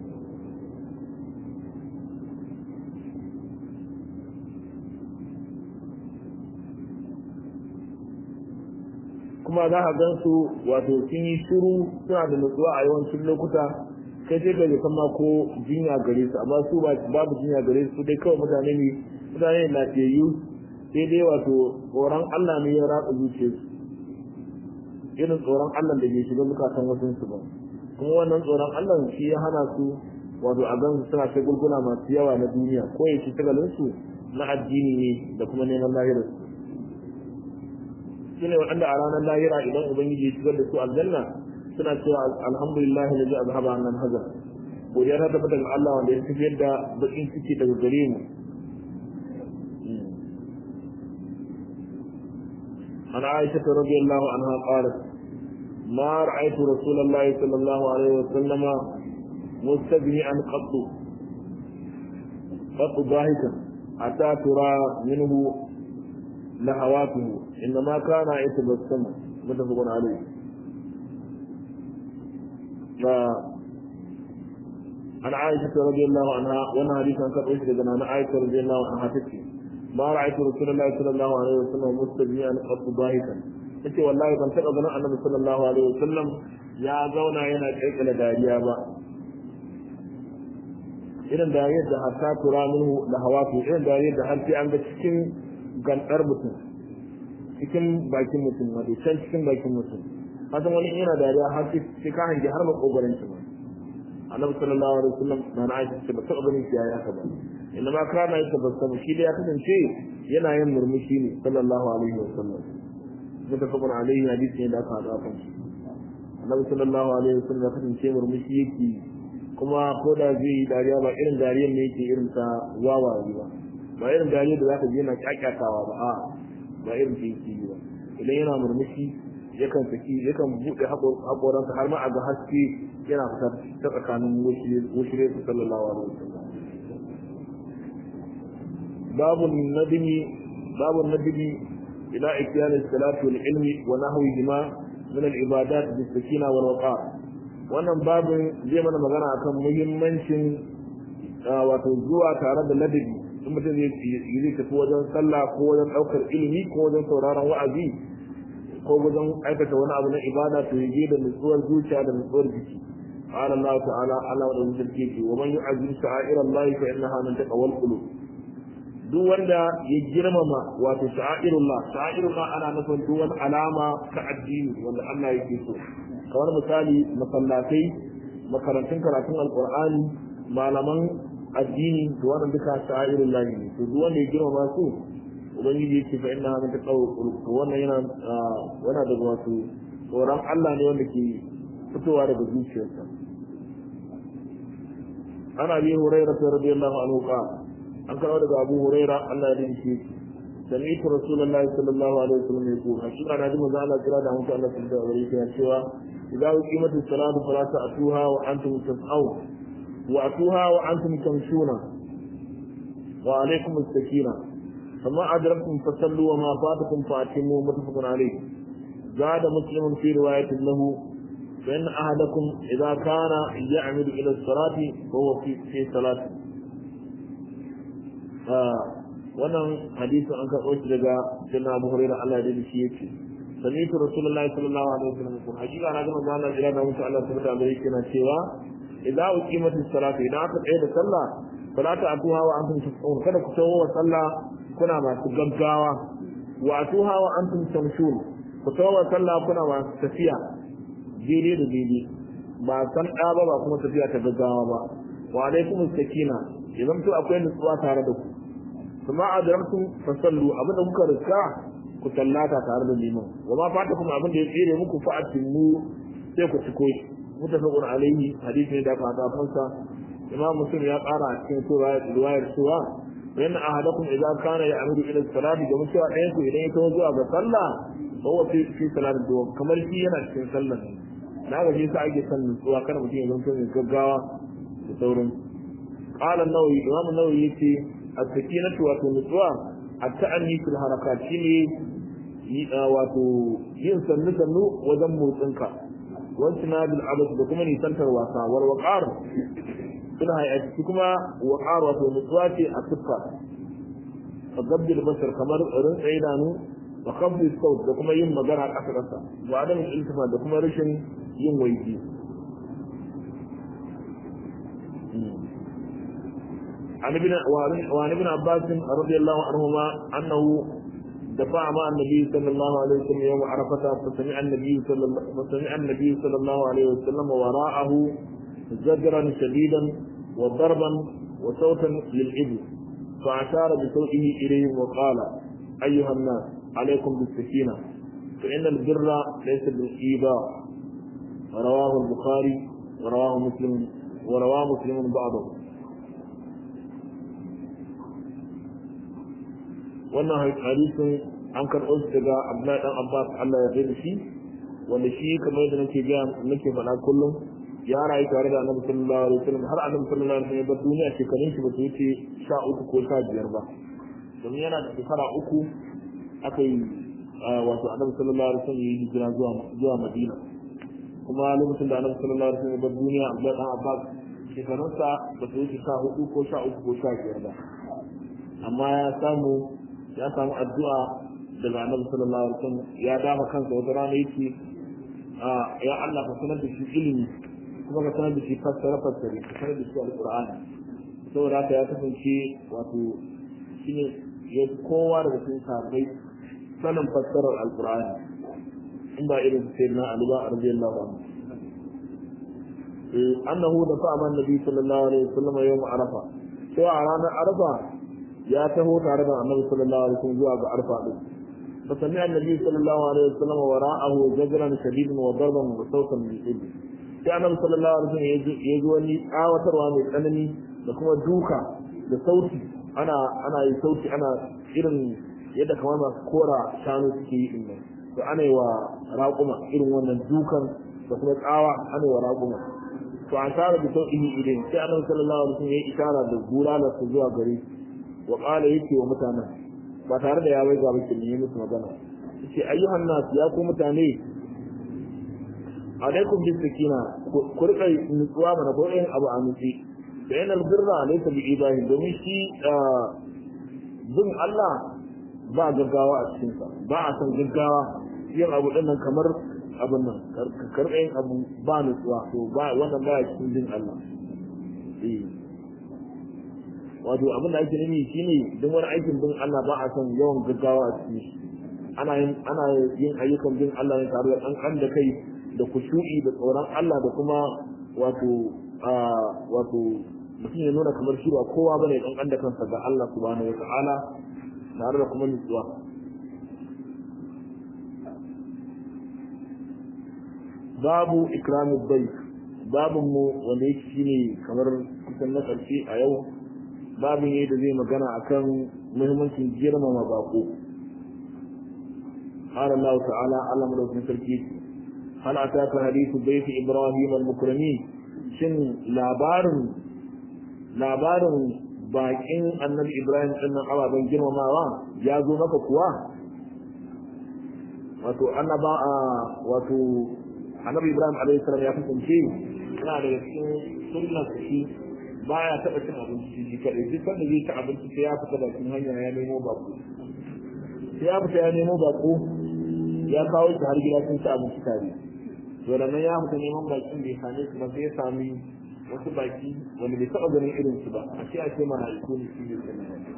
S1: kuma za ka gan su wato sun yi shiru suna da nutsuwa a yawancin lokuta kai sai ka kan ma ko jinya gare su amma su babu jinya gare su dai kawai mutane ne mutane ne lafiyayyu sai dai wato tsoron Allah ne ya ratsa zuciyarsu irin tsoron Allah da ke shiga zukatan wasu su ba kuma wannan tsoron Allah shi ya hana su wato a gan suna ta gulguna masu yawa na duniya ko ya ci tagalin su na addini ne da kuma neman lahirar su shine waɗanda a ranar lahira idan ubangiji ya shigar da su aljanna suna cewa alhamdulillah da ji azhaba annan hazar godiya ta tabbata ga Allah wanda ya tafiyar da bakin ciki daga gare mu عن عائشة رضي الله عنها قالت ما رأيت رسول الله صلى الله عليه وسلم مستبهئا قط قط ضاحكا حتى ترى منه لهواته إنما كان يتبسم متفق عليه ف عن عائشة رضي الله عنها وانا حديث عن كتب عن عائشة رضي الله عنها تكفي ما رأيت رسول الله صلى الله عليه وسلم مستجمعا قط ضاحكا yace wallahi ban taɓa ganin annabi sallallahu alaihi wasallam ya zauna yana kirkira dariya ba irin dariyar da hatta tura minhu da hawatu irin dariyar da har sai an ga cikin gantar mutum cikin bakin mutum wato can cikin bakin mutum hasan wani yana dariya har sai ka hangi har makogarin shi ba annabi sallallahu alaihi wasallam na na aisha ce ba taɓa ganin shi yayi haka ba inna ma kana yake basama shi da ya kasance yana yin murmushi ne sallallahu alaihi wasallam mutafaqun alaihi hadisi ne da aka hada kan shi annabi sallallahu alaihi wasallam ya kasance murmushi yake kuma ko da zai yi dariya ba irin dariyar ne yake irin ta wawaye ba ba irin dariyar da zaka je yana kyakkyatawa ba a ba irin ta yake yi ba idan yana murmushi yakan saki yakan buɗe haƙoransa har ma a ga haske yana fita ta tsakanin wushire su sallallahu alaihi wasallam babu nadimi babu nadimi ila ikyan as-salati wal ilmi wa nahwihima min al-ibadat bis sakina wal waqar wannan babin zai mana magana akan muhimmancin wato zuwa tare da ladabi in mutum zai zai tafi wajen sallah ko wajen ɗaukar ilimi ko wajen sauraron wa'azi ko wajen aikata wani abu na ibada to yaje da nutsuwar zuciya da nutsuwar jiki قال الله تعالى على ودن sarki ومن يعظم شعائر الله فإنها من تقوى القلوب duk wanda ya girmama wato sha'irullah sha'irullah ana nufin duk wani alama ta addini wanda Allah yake so kamar misali masallatai makarantun karatun alqur'ani malaman addini da wannan duka sha'irullah ne to duk wanda ya girmama su ubangiji yake fa inna min taqawul qulub to wannan yana wana da wato tsoron Allah ne wanda ke fitowa daga zuciyarsa ana bi hurairah radiyallahu anhu qala an karɓo daga abu huraira Allah ya dinke sami'tu rasulullahi sallallahu alaihi wasallam ya kuma shi ana jin manzo Allah kira da mutu Allah sallallahu alaihi wasallam ya cewa idza uqimatu salatu fala ta'tuha wa antum tas'aw wa atuha wa antum tamshuna wa alaykum as-sakina فما أدركتم فصلوا وما فاتكم فأتموا متفق عليه زاد مسلم في رواية له فإن أحدكم إذا كان يعمد إلى الصلاة فهو في في صلاته wannan hadisi an karɓo shi daga jinna Abu Hurairah Allah ya shi yake سمعت رسول الله صلى الله عليه وسلم يقول حقيقة أنا كما قال إلى نوم الله سبحانه وتعالى كنا cewa إذا أقيمت الصلاة إذا أقيمت عيد الصلاة فلا تأتوها وأنتم تسعون kada ku tawo wa sallah kuna masu gaggawa wa atuha wa antum tamshun ku tawo wa sallah kuna masu tafiya daidai da daidai ba san ɗa ba ba kuma tafiya ta gaggawa ba wa alaikum sakina idan to akwai nutsuwa tare da ku kuma adramtum fasallu abinda kuka riska ku sallata tare da liman wa ma fata kuma abin da ya tsere muku fa atimmu sai ku ciko shi mutafaqun alaihi hadisi ne da aka hada fansa imam muslim ya ƙara a cikin sura riwayar cewa inna ahadakum idza kana ya'mudu ila salati da mutuwa ɗayan ku idan ya tawo zuwa ga sallah fa huwa fi fi salati da kamar shi yana cikin sallah ne na ga shi sa ake son nutsuwa kada mutum ya zanto mai gaggawa da sauran qala an-nawawi imam an-nawawi yace as-sakinatu wa nutsuwa at-ta'anni fil harakat shine wato yin sannu sannu wajen motsinka wasu na bil abas da kuma nisantar wasa war waqar suna hayati kuma waqar wato nutsuwa ce a siffa fa gabdil basar kamar rinsa idanu wa qabdi saut da kuma yin magana ƙasa ƙasa wa adam iltifa da kuma rashin yin waiki عن ابن وعن ابن عباس رضي الله عنهما انه دفع مع النبي صلى الله عليه وسلم يوم عرفة فسمع النبي صلى الله فسمع النبي صلى الله عليه وسلم وراءه زجرا شديدا وضربا وصوتا للإبل فأشار بصوته إليهم وقال أيها الناس عليكم بالسكينة فإن البر ليس بالإيذاء رواه البخاري ورواه مسلم ورواه مسلم بعضه wannan hadisin an karɓo shi daga Abdullahi dan Abbas Allah ya da shi wanda shi kamar yadda nake ga nake faɗa kullum ya rayu tare da Annabi sallallahu alaihi wasallam har Annabi sallallahu alaihi wasallam ya duniya shekarun shi ba su wuce sha uku ko sha biyar ba domin yana da shekara uku aka yi wato Annabi sallallahu alaihi wasallam ya yi hijira zuwa zuwa Madina kuma lokacin da Annabi sallallahu alaihi wasallam ya bar duniya Abdullahi dan Abbas shekarunsa ba su wuce sha hudu ko sha uku ko sha biyar ba amma ya samu ya samu addu'a daga annabi sallallahu alaihi wasallam ya dama kansa wata rana yake ya Allah ka sanar da shi ilimi kuma ka sanar da shi fassara fassare ka sanar da shi alqur'ani saboda haka ya kasance wato shine ya kowa daga cikin sahabbai sanin fassarar alqur'ani in ba irin sayyidina Ali ba radiyallahu anhu annahu da fa'a man nabi sallallahu alaihi wasallam yawm arafa cewa a ranar arafa ya taho tare da annabi sallallahu alaihi wasallam zuwa ga arfa din فسمع النبي صلى الله عليه وسلم وراءه زجرا شديدا وضربا وصوتا بالإبل sai annabi sallallahu alaihi wasallam ya ji wani tsawatarwa mai tsanani da kuma duka da sauti ana ana yi sauti ana irin yadda kamar masu kora shanu suke yi din to ana yi wa raƙuma irin wannan dukan da kuma tsawa ana yi wa raƙuma to an tara da sauƙi idan sai annabi sallallahu alaihi wasallam ya isara da gurala su zuwa gare wa qala yake wa mutanen ba tare da ya bai ga bakin ne musu magana yace ayyuhan nas ya ku mutane alaikum bis sakina ku rika nutsuwa mana ko yin abu a nutsi da yanar birra laysa bi ibahi domin shi bin Allah ba gaggawa a cikin sa ba a san gaggawa yin abu din nan kamar abin nan karɓe yin abu ba nutsuwa to ba wannan ba cikin bin Allah eh wato abin da ake nufi shine duk wani aikin bin Allah ba a son yawan gaggawa a cikin shi ana yin ana yin ayyukan bin Allah ne tare da kankan da kai da kushu'i da tsoron Allah da kuma wato wato mutum ya nuna kamar shi ba kowa bane kankan da kansa ga Allah subhanahu wata'ala tare da kuma nutsuwa babu ikramu bayt babun mu wanda yake shine kamar kusan na karshe a yau babu ne da zai magana akan muhimmancin girmama bako قال الله تعالى علم له في تركيز هل أتاك حديث بيت إبراهيم المكرمين شن لابار لابار باكين النبي إبراهيم إن أبا بن جرم ما ya zo maka kuwa wato annaba wato annabi Ibrahim alaihi salam ya kasance yana da cikin sunnar shi baya taɓa cin abinci shi kaɗai duk sanda zai ci abinci sai ya fita bakin hanya ya nemo bako sai ya fita ya nemo bako ya kawo shi har gida sun ci abinci tare to da nan ya fita neman bakin bai same su ba sai ya sami wasu baki wanda bai taɓa ganin irin su ba a ce a ce mala'iku ne shi ne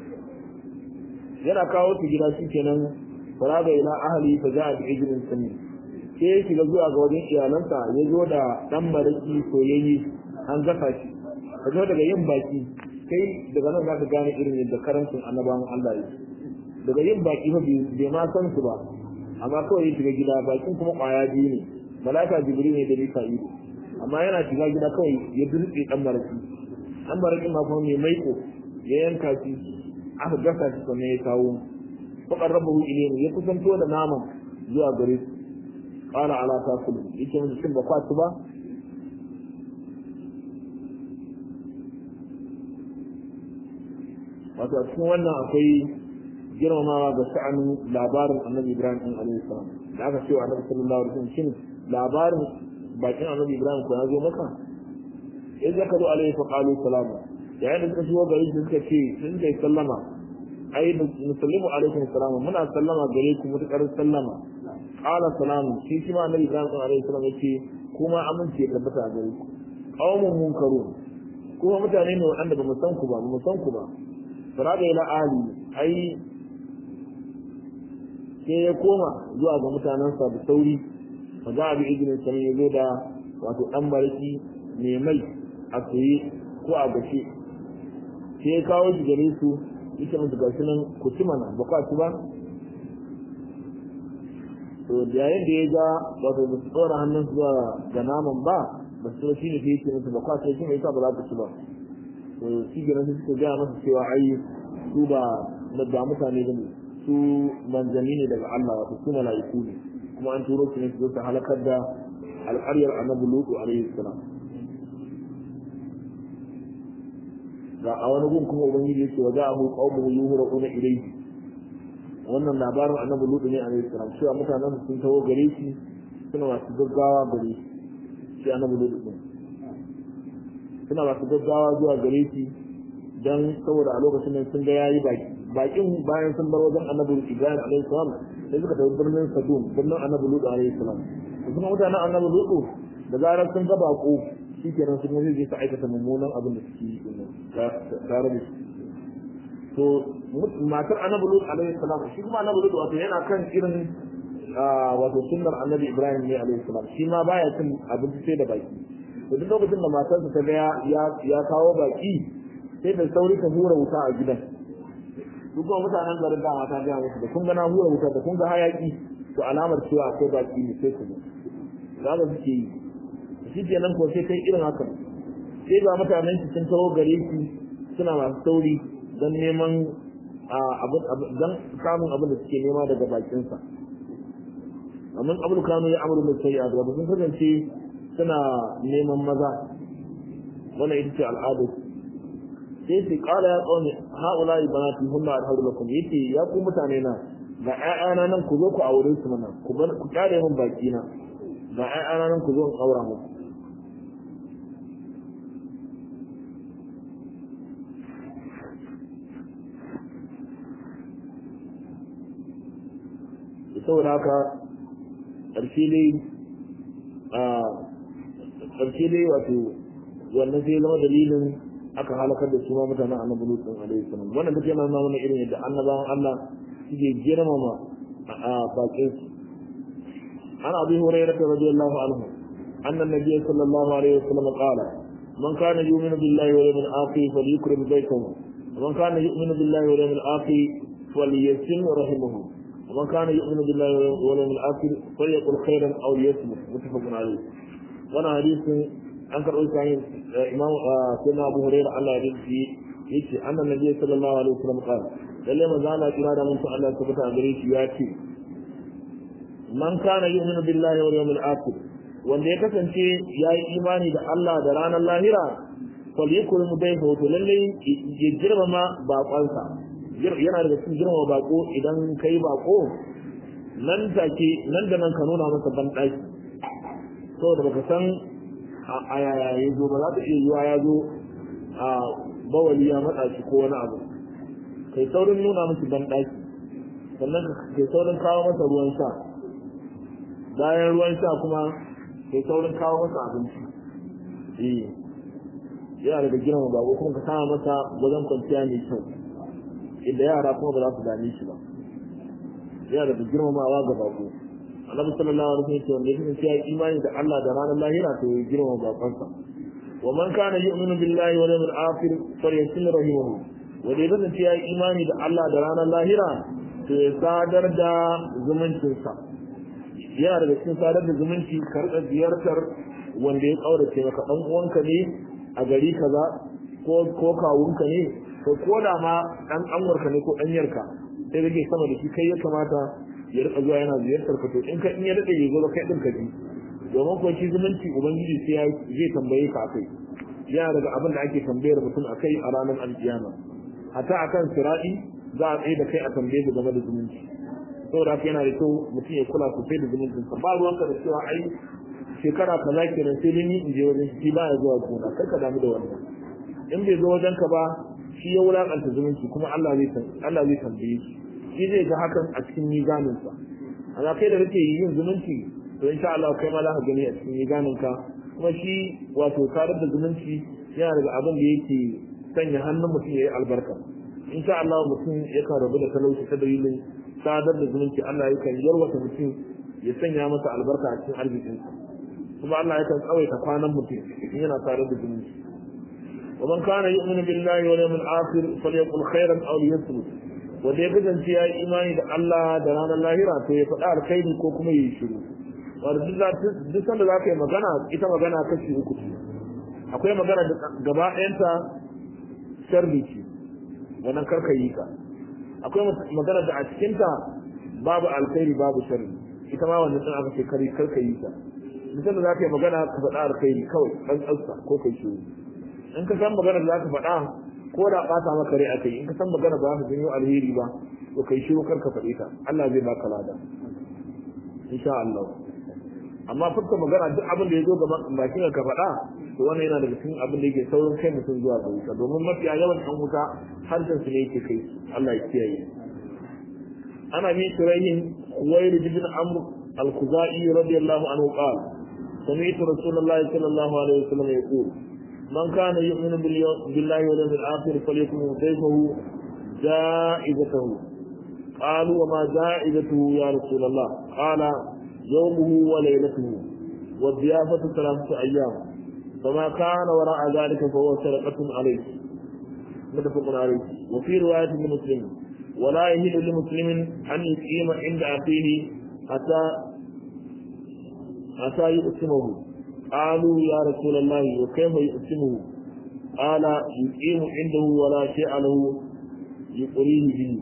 S1: yana kawo su gida shi kenan faraga ila ahli fa ja'a bi ijrin sami sai ya shiga zuwa ga wajen iyalansa ya zo da dan maraki soyayye an gasa shi ka zo daga yin baki kai daga nan za ka gane irin yadda karancin annabawan Allah ya daga yin baki fa bai ma san su ba amma kawai ya shiga gida bakin kuma kwaya biyu ne malaka jibril ne da mika'il amma yana shiga gida kawai ya dutse dan maraki dan maraki ma kuma mai maiko ya yanka shi aka gasa shi sannan ya kawo fakar rabahu ilayhi ya kusanto da naman zuwa gare su qala ala takulu yake mun shin ba kwatu ba wato a cikin wannan akwai girmamawa ga sha'anin labarin annabi ibrahim ɗin alaihi salam da aka ce wa annabi sallallahu alaihi wasallam shin labarin bakin annabi ibrahim ko ya zo maka in zaka zo alaihi fa qalu salama yayin da suka shigo gari su suka ce sun kai sallama ai musallimu alaikum salama muna sallama gare ku mutakar sallama qala salamu shi shi ma annabi ibrahim alaihi salam yace kuma amince ya tabbata a gare ku qaumun munkarun kuma mutane ne waɗanda ba mu san ku ba ba mu san ku ba faraga ila ahli ai sai ya koma zuwa ga mutanensa da sauri fa za a bi izinin sanin ya zo da wato dan barki mai mai a tsaye ko a gashe sai ya kawo shi gare su yake musu gashi nan ku ci mana ba kwa ci ba to da yayin da ya ga wato ba su tsora hannun zuwa ga naman ba ba su shi ne sai yake musu ba kwa ci shi mai sa ba za ku ci ba to shi gina su suka gaya masa cewa ai su ba ba mutane ba ne su manzanni ne daga Allah wato su mala'iku ne kuma an turo su ne su zo su halakar da alƙaryar annabi lutu alaihi salam ga a wani gun kuma ubangiji yake wa za'ahu qaumuhu yuhraquna ilayhi wannan labarin annabi lutu ne alaihi salam cewa mutanen sun tawo gare shi suna masu gaggawa gare shi shi annabi lutu din suna masu gaggawa zuwa gare shi dan saboda a lokacin nan sun ga yayi baki bakin bayan sun bar wajen annabi Ibrahim alaihi salam sai suka tafi birnin Sadum birnin annabi Lut alaihi salam kuma mutanen annabi Lut da zarar sun ga bako shikenan sun yi su aikata mummunan abin da suke yi tare da shi to matar annabi Lut alaihi salam shi kuma annabi Lut wato yana kan irin wato sunnar annabi Ibrahim ne alaihi salam shi ma baya cin abinci sai da baki to duk lokacin da matarsa ta ga ya kawo baki sai da sauri ta hura wuta a gidan duk kuma mutanen garin dama ta gaya musu da kun ga na hura wuta da kun ga hayaki to alamar cewa akwai baki ne sai ku zo za ka suke yi shi kenan ko sai kai irin haka sai ga mutanen ki sun taho gare ki suna masu sauri don neman don samun abin da suke nema daga bakinsa amma abin kanu ya amuru mai shari'a da sun kasance suna neman maza wannan ita ce al'adar sai su kala ya tsone haula banati hunna alhadu lakum yace ya ku mutane na ga ƴaƴana nan ku zo ku aure su mana ku bar ku kare min baki na ga ƴaƴana nan ku zo in aura muku saboda haka ƙarshe dai a ƙarshe dai wato wannan sai zama dalilin aka halakar da su ma mutanen annabi lutun alaihi salam wannan duk yana nuna mana irin yadda annabawan Allah suke girmama a bakin su an abi hurairah radiyallahu anhu anna nabiy sallallahu alaihi wasallam qala man kana yu'minu billahi wal yawmil akhir falyukrim baytahu man kana yu'minu billahi wal yawmil akhir falyasim rahimahu ومن كان يؤمن بالله واليوم الاخر فليقل خيرا او ليصمت متفق عليه وانا حديث an karɓo shi hanyar imam sunna abu hurairah Allah ya rinci yace annan nabi sallallahu alaihi wasallam qala lalle manzo Allah kira da mun Allah tabbata a gare shi ya ce man kana yu'minu billahi wal yawmil akhir wanda ya kasance ya yi imani da Allah da ranar lahira fal yakul mudayhu to lalle ya girmama baƙonsa yana daga cikin girmama baƙo idan kai baƙo nan take nan da nan ka nuna masa ban ɗaki saboda baka san a yaya ya zo ba za ta iya yiwa ya zo a bawali ya matsa shi ko wani abu kai saurin nuna musu ban ɗaki sannan kai saurin kawo masa ruwan sha bayan ruwan sha kuma sai saurin kawo masa abinci eh yana daga girma bako kuma ka sama masa wajen kwanciya mai kyau inda yara kuma ba za su dame shi ba yana daga girmamawa ga bako annabi sallallahu alaihi wasallam wanda yake cewa imani da Allah da ranar lahira to ya girma bakonsa wa man kana yu'minu billahi wal yawmil akhir falyasil rahimahu wanda ya kasance ya imani da Allah da ranar lahira to ya sadar da zumuncinsa yana daga cikin sadar da zumunci karɓar ziyartar wanda ya kaurace maka dan uwanka ne a gari kaza ko ko kawunka ne ko ko da ma dan anwarka ne ko danyarka sai kake sama da shi kai ya kamata ya rika zuwa yana ziyartar ka to in ka in ya dade ya zo kai din ka ji domin ko shi zumunci ubangiji sai ya zai tambaye ka akai yana daga abin da ake tambayar mutum akai a ranar alkiyama hatta akan sirati za a tsaye da kai a tambaye ka game da zumunci saboda haka yana da kyau mutum ya kula sosai da zumuncin sa ba ruwanka da cewa ai shekara kaza kenan sai dai ni in je wajen shi ba ya zuwa gona kar ka damu da wannan in bai zo wajen ka ba shi ya wulakanta zumunci kuma Allah zai Allah zai tambaye shi shi zai ga hakan a cikin mizanin sa amma kai da kake yin zumunci to insha Allah kai ma za ka gani a cikin mizanin ka kuma shi wato tarar da zumunci yana daga abin da yake sanya hannun mutum ya yi albarka insha Allah mutum yakan rabu da talauci ta dalilin sadar da zumunci Allah yakan yarwata mutum ya sanya masa albarka a cikin arzikinsa kuma Allah yakan tsawaita kwanan mutum in yana sadar da zumunci ومن كان يؤمن بالله واليوم الآخر فليقل خيرا أو ليصمت wanda ya kasance ya yi imani da Allah da ranar lahira to ya faɗa alkhairi ko kuma ya yi shiru wanda duk sanda za ka yi magana ita magana kashi uku ce akwai magana da gaba ɗayanta sharri ce wannan karka yi ka akwai magana da a cikinta babu alkhairi babu sharri ita ma wannan din aka ce kari karka yi ta duk sanda za ka yi magana ka faɗa alkhairi kawai ɗan tsatsa ko kai shiru in ka san magana da za ka faɗa ko da ɓata maka rai akai in ka san magana ba za ka janyo alheri ba to kai shiru kar ka faɗe ta Allah zai baka lada insha Allah amma furta magana duk abin da ya zo ga bakin ka faɗa to wannan yana daga cikin abin da yake saurin kai mutum zuwa ga wuta domin mafiya yawan ɗan wuta harshen su ne yake kai Allah ya kiyaye ana min shirahin Khuwailid ibn Amr al-Khuzai radiyallahu anhu qala سمعت رسول الله صلى الله عليه وسلم يقول من كان يؤمن بالله واليوم الآخر فليكن ضيفه جائزته قالوا وما جائزته يا رسول الله قال يومه وليلته والضيافة ثلاثة أيام فما كان وراء ذلك فهو سرقة عليه متفق عليه وفي رواية لمسلم ولا يهل لمسلم أن يقيم عند أخيه حتى حتى يقسمه قالوا يا رسول الله وكيف يقسمه قال يقيم عنده ولا شيء له يقريه به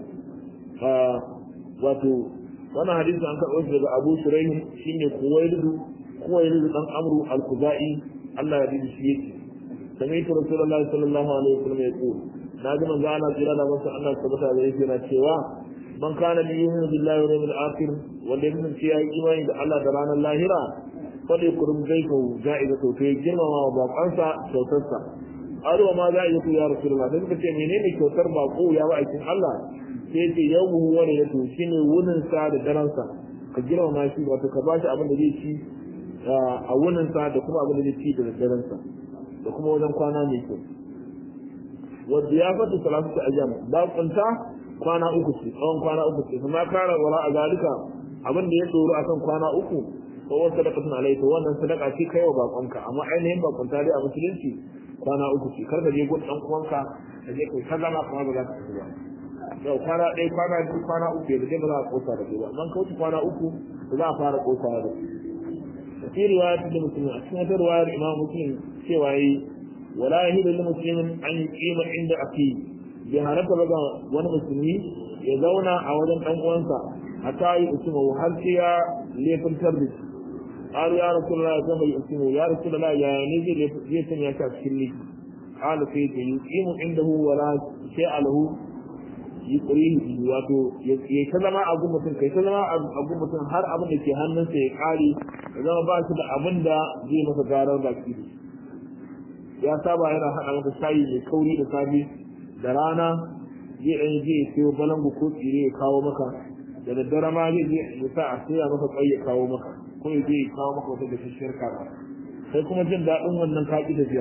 S1: wato wannan hadisi an karɓo shi daga Abu Shuraih shine Kuwailidu Kuwailidu dan Amru al-Khuzai Allah ya bi shi yake sami'tu Rasulullahi sallallahu alaihi wasallam ya ce na ji manzo Allah jira da masa Allah tabbata da yake na cewa man kana bi yu'minu billahi wal yawmil akhir wanda yake cewa imani da Allah da ranar lahira fadai kurum zai ko ja'iza to kai girmama wa bakonsa kyautarsa arwa ma za a yi ya rasulullah sai suka ce menene kyautar bako ya ba aikin Allah sai ce yawmuhu wa layatu shine wunin sa da daren sa ka girmama shi wato ka bashi abin da zai ci a wunin sa da kuma abin da zai ci da daren sa da kuma wajen kwana mai kyau wa diyafatu salatu ayyam ba kunta kwana uku ce tsawon kwana uku ce kuma kara wala a zalika abin da ya tsoro akan kwana uku ko wasu sadaqatun alayhi to wannan sadaka ce kai wa bakonka amma ainihin bakonta dai a musulunci kwana uku ce kar ka je gun dan uwanka ka je kai kaza ma kuma ba za ka ci ba yau kwana ɗaya kwana biyu kwana uku da dai ba za a kosa da ba man kauce kwana uku ba za a fara kosa da su fi riwayat da muslim a cikin wata riwayar imam muslim cewa yi wala yahidu lil muslimin an yuqima inda aki bai halatta ba ga wani musulmi ya zauna a wajen dan uwansa hatta yi usmu har sai ya lefin tarbiyya قالوا يا رسول الله كيف يقسم يا رسول الله يا نزل يسمع يا كافرني قال كيف يقيم عنده ولا شيء له يقريه wato ya ta zama a mutum kai ta zama a mutum har abin da ke hannunsa ya kare ya zama ba shi da abin da zai masa garar baki da ya saba yana haɗa masa shayi mai kauri da safe da rana zai ɗan je ya sayo balangu ko tsire ya kawo maka da daddare ma zai je ya sa a soya maka kwai ya kawo maka ko ya je ya kawo maka wata da shishiyar kaza sai kuma jin daɗin wannan ka ƙi tafiya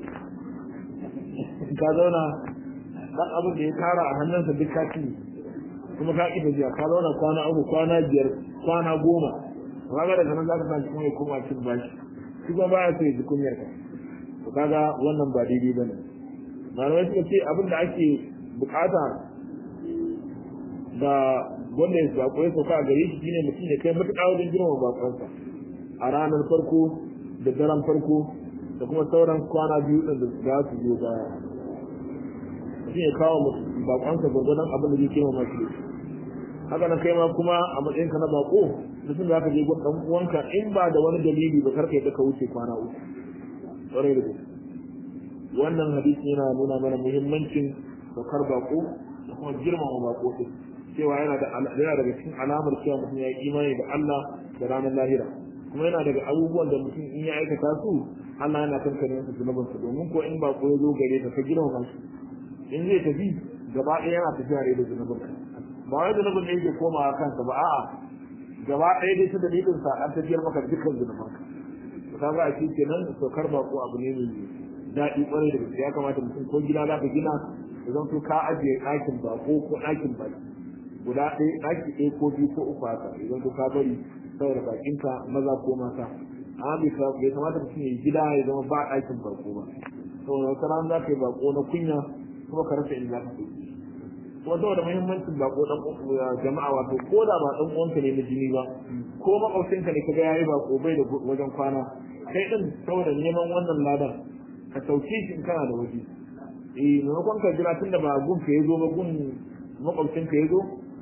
S1: ka zauna ɗan abin da ya tara a hannunsa duk ka ci kuma ka ƙi tafiya ka zauna kwana uku kwana biyar kwana goma kaga daga nan za ka sa kuma ya koma cin bashi shi kuma baya so ya ji kunyar ka to kaga wannan ba daidai bane malamai suka ce abin da ake bukata da wanda ya bako ya sauka a gare shi shine mutum ya kai matuƙa wajen girmama bakonsa a ranar farko da daren farko da kuma sauran kwana biyu ɗin da za su zo baya mutum ya kawo bakonsa gwargwadon abin da zai girmama shi haka nan kai ma kuma a matsayinka na bako mutum za ka je gun ɗan uwanka in ba da wani dalili ba karka yadda ka wuce kwana uku ƙwarai da gaske wannan hadisi yana nuna mana muhimmancin saukar bako da kuma girmama bako din cewa yana da yana daga cikin alamar cewa mutum ya yi imani da Allah da ranar lahira kuma yana daga abubuwan da mutum in ya aikata su Allah yana kankare su zunubin su domin ko in bako ya zo gare ka ka girmama shi in zai tafi gaba ɗaya yana tafiya ne da zunubin ka ba wai zunubin ne yake komawa kansa ba a'a gaba ɗaya dai ta dalilin sa an tafiyar maka dukkan zunubin ka ka ga a cikin kenan saukar bako abu ne mai daɗi ƙwarai da gaske ya kamata mutum ko gida za ka gina ya zanto ka ajiye ɗakin bako ko ɗakin baki guda ɗaya ɗaki ɗaya ko biyu ko uku haka ya zanto ka bari saboda bakinka maza ko mata amma bai kamata mutum ya yi gida ya zama ba ɗakin bako ba saboda wata rana za ka yi bako na kunya kuma ka rasa inda za ka ɗauki kuma saboda muhimmancin bako ɗan jama'a wato ko da ba ɗan uwanka ne na jini ba ko maƙwabcinka ne ka ga yayi bako bai da wajen kwana kai ɗin saboda neman wannan ladan ka sauke shi in kana da waje eh maimakon ka jira tunda ba gun ka yazo ba gun makwabcin ka yazo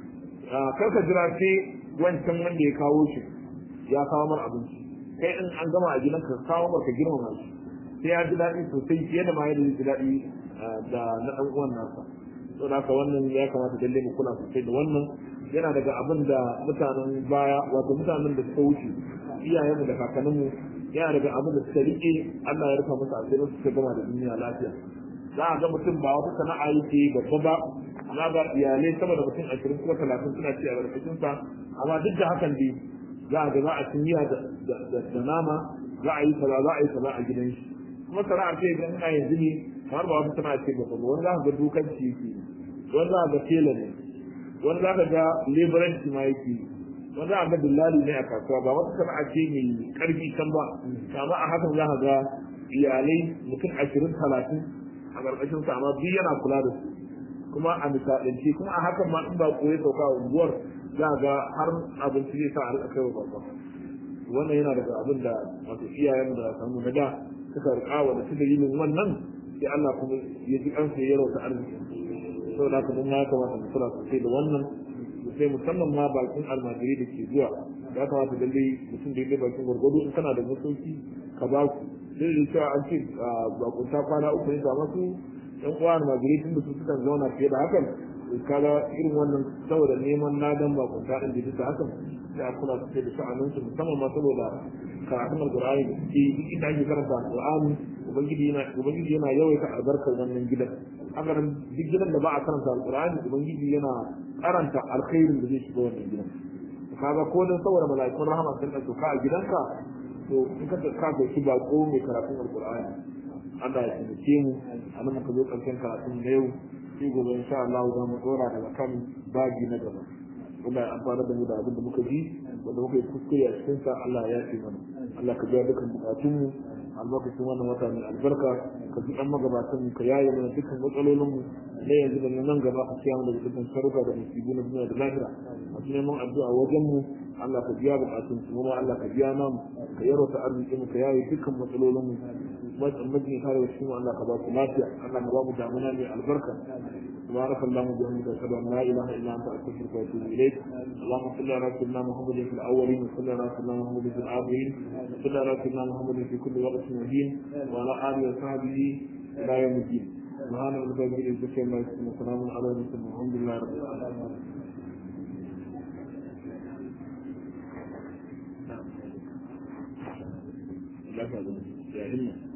S1: kar ka jira sai wancan wanda ya kawo shi ya kawo mar abinci kai in an gama a gidan ka kawo mar ka girmama shi sai ya ji daɗi sosai fiye da ma yadda zai ji daɗi da na ɗan uwan nasa to da wannan ya kamata dalle mu kula sosai da wannan yana daga abin da mutanen baya wato mutanen da suka wuce iyayenmu da kakanninmu yana daga abin da suka rike Allah ya rufa musu asirin suka gama da duniya lafiya za a ga mutum ba wata sana'a yake babba ba amma ga iyalai sama da mutum ashirin kuma talatin suna ci a ƙarƙashin sa amma duk da hakan dai za a ga za a ci miya da nama za a yi kaza za a yi kaza a gidan shi kuma sana'a ce idan ina yanzu ne kamar ba wata sana'a ce babba ba wani za ka ga dukanci yake wani za ka ga tela ne wani za ka ga leburanci ma yake wani za a ga dillali ne a kasuwa ba wata sana'a ce mai karfi can ba amma a hakan za ka ga iyalai mutum ashirin talatin a ƙarƙashin sa amma duk yana kula da su kuma a misalance kuma a hakan ma in ba ko ya sauka a unguwar za ga har abinci zai sa a rika kaiwa babba wannan yana daga abin da wato iyayen da samu na da suka rika wa da su dalilin wannan sai Allah kuma ya ji kansu ya rauta arziki saboda haka mun ya kamata mu kula sosai da wannan sai musamman ma bakin almajiri da ke zuwa ya kamata lalle mutum da yake bakin gwargwado in kana da masauki ka ba su sai da cewa an ce bakunta kwana uku ne ga masu yan uwa almajiri tun da su sukan zauna fiye da hakan kaga irin wannan saboda neman nadan bakunta din da duka hakan sai a kula sosai da sha'anin su musamman ma saboda karatun alqur'ani da suke duk inda ake karanta alqur'ani ubangiji yana ubangiji yana yawaita albarkar wannan gidan haka nan duk gidan da ba a karanta alqur'ani ubangiji yana karanta alkhairin da zai shiga wannan gidan kaga ko dan saboda mala'ikun rahama sun dauka ka a gidanka to in ka ka ga shi bako mai karatun alqur'ani Allah ya taimake mu anan muka zo karshen karatun da yau sai gobe insha Allah za mu dora daga kan bagi na gaba wanda ya amfana da mu da abin da muka ji wanda muka yi kuskure a cikin sa Allah ya yafe mana Allah ka biya dukkan bukatunmu albarkacin wannan wata mai albarka ka ji an magabatan mu ka yaye mana dukkan matsalolin mu na yanzu da nan gaba ka kiyamu daga dukkan sharuka da musibu na duniya da lahira masu neman addu'a wajen mu Allah ka biya bukatun su kuma Allah ka biya namu ka yaro ta arziki mu ka yaye dukkan matsalolin mu majin kare wasu mu Allah ka ba su lafiya Allah ka ba mu damuna mai albarka سبحانك اللهم وبحمدك اشهد ان لا اله الا انت استغفرك واتوب اليك اللهم صل على سيدنا محمد في الاولين وصل على سيدنا محمد في الاخرين وصل على سيدنا محمد في كل وقت مهين وعلى اله وصحبه الى يوم الدين سبحان ربك رب العزه عما يصفون وسلام على المرسلين والحمد لله رب العالمين لا تعلم يا همه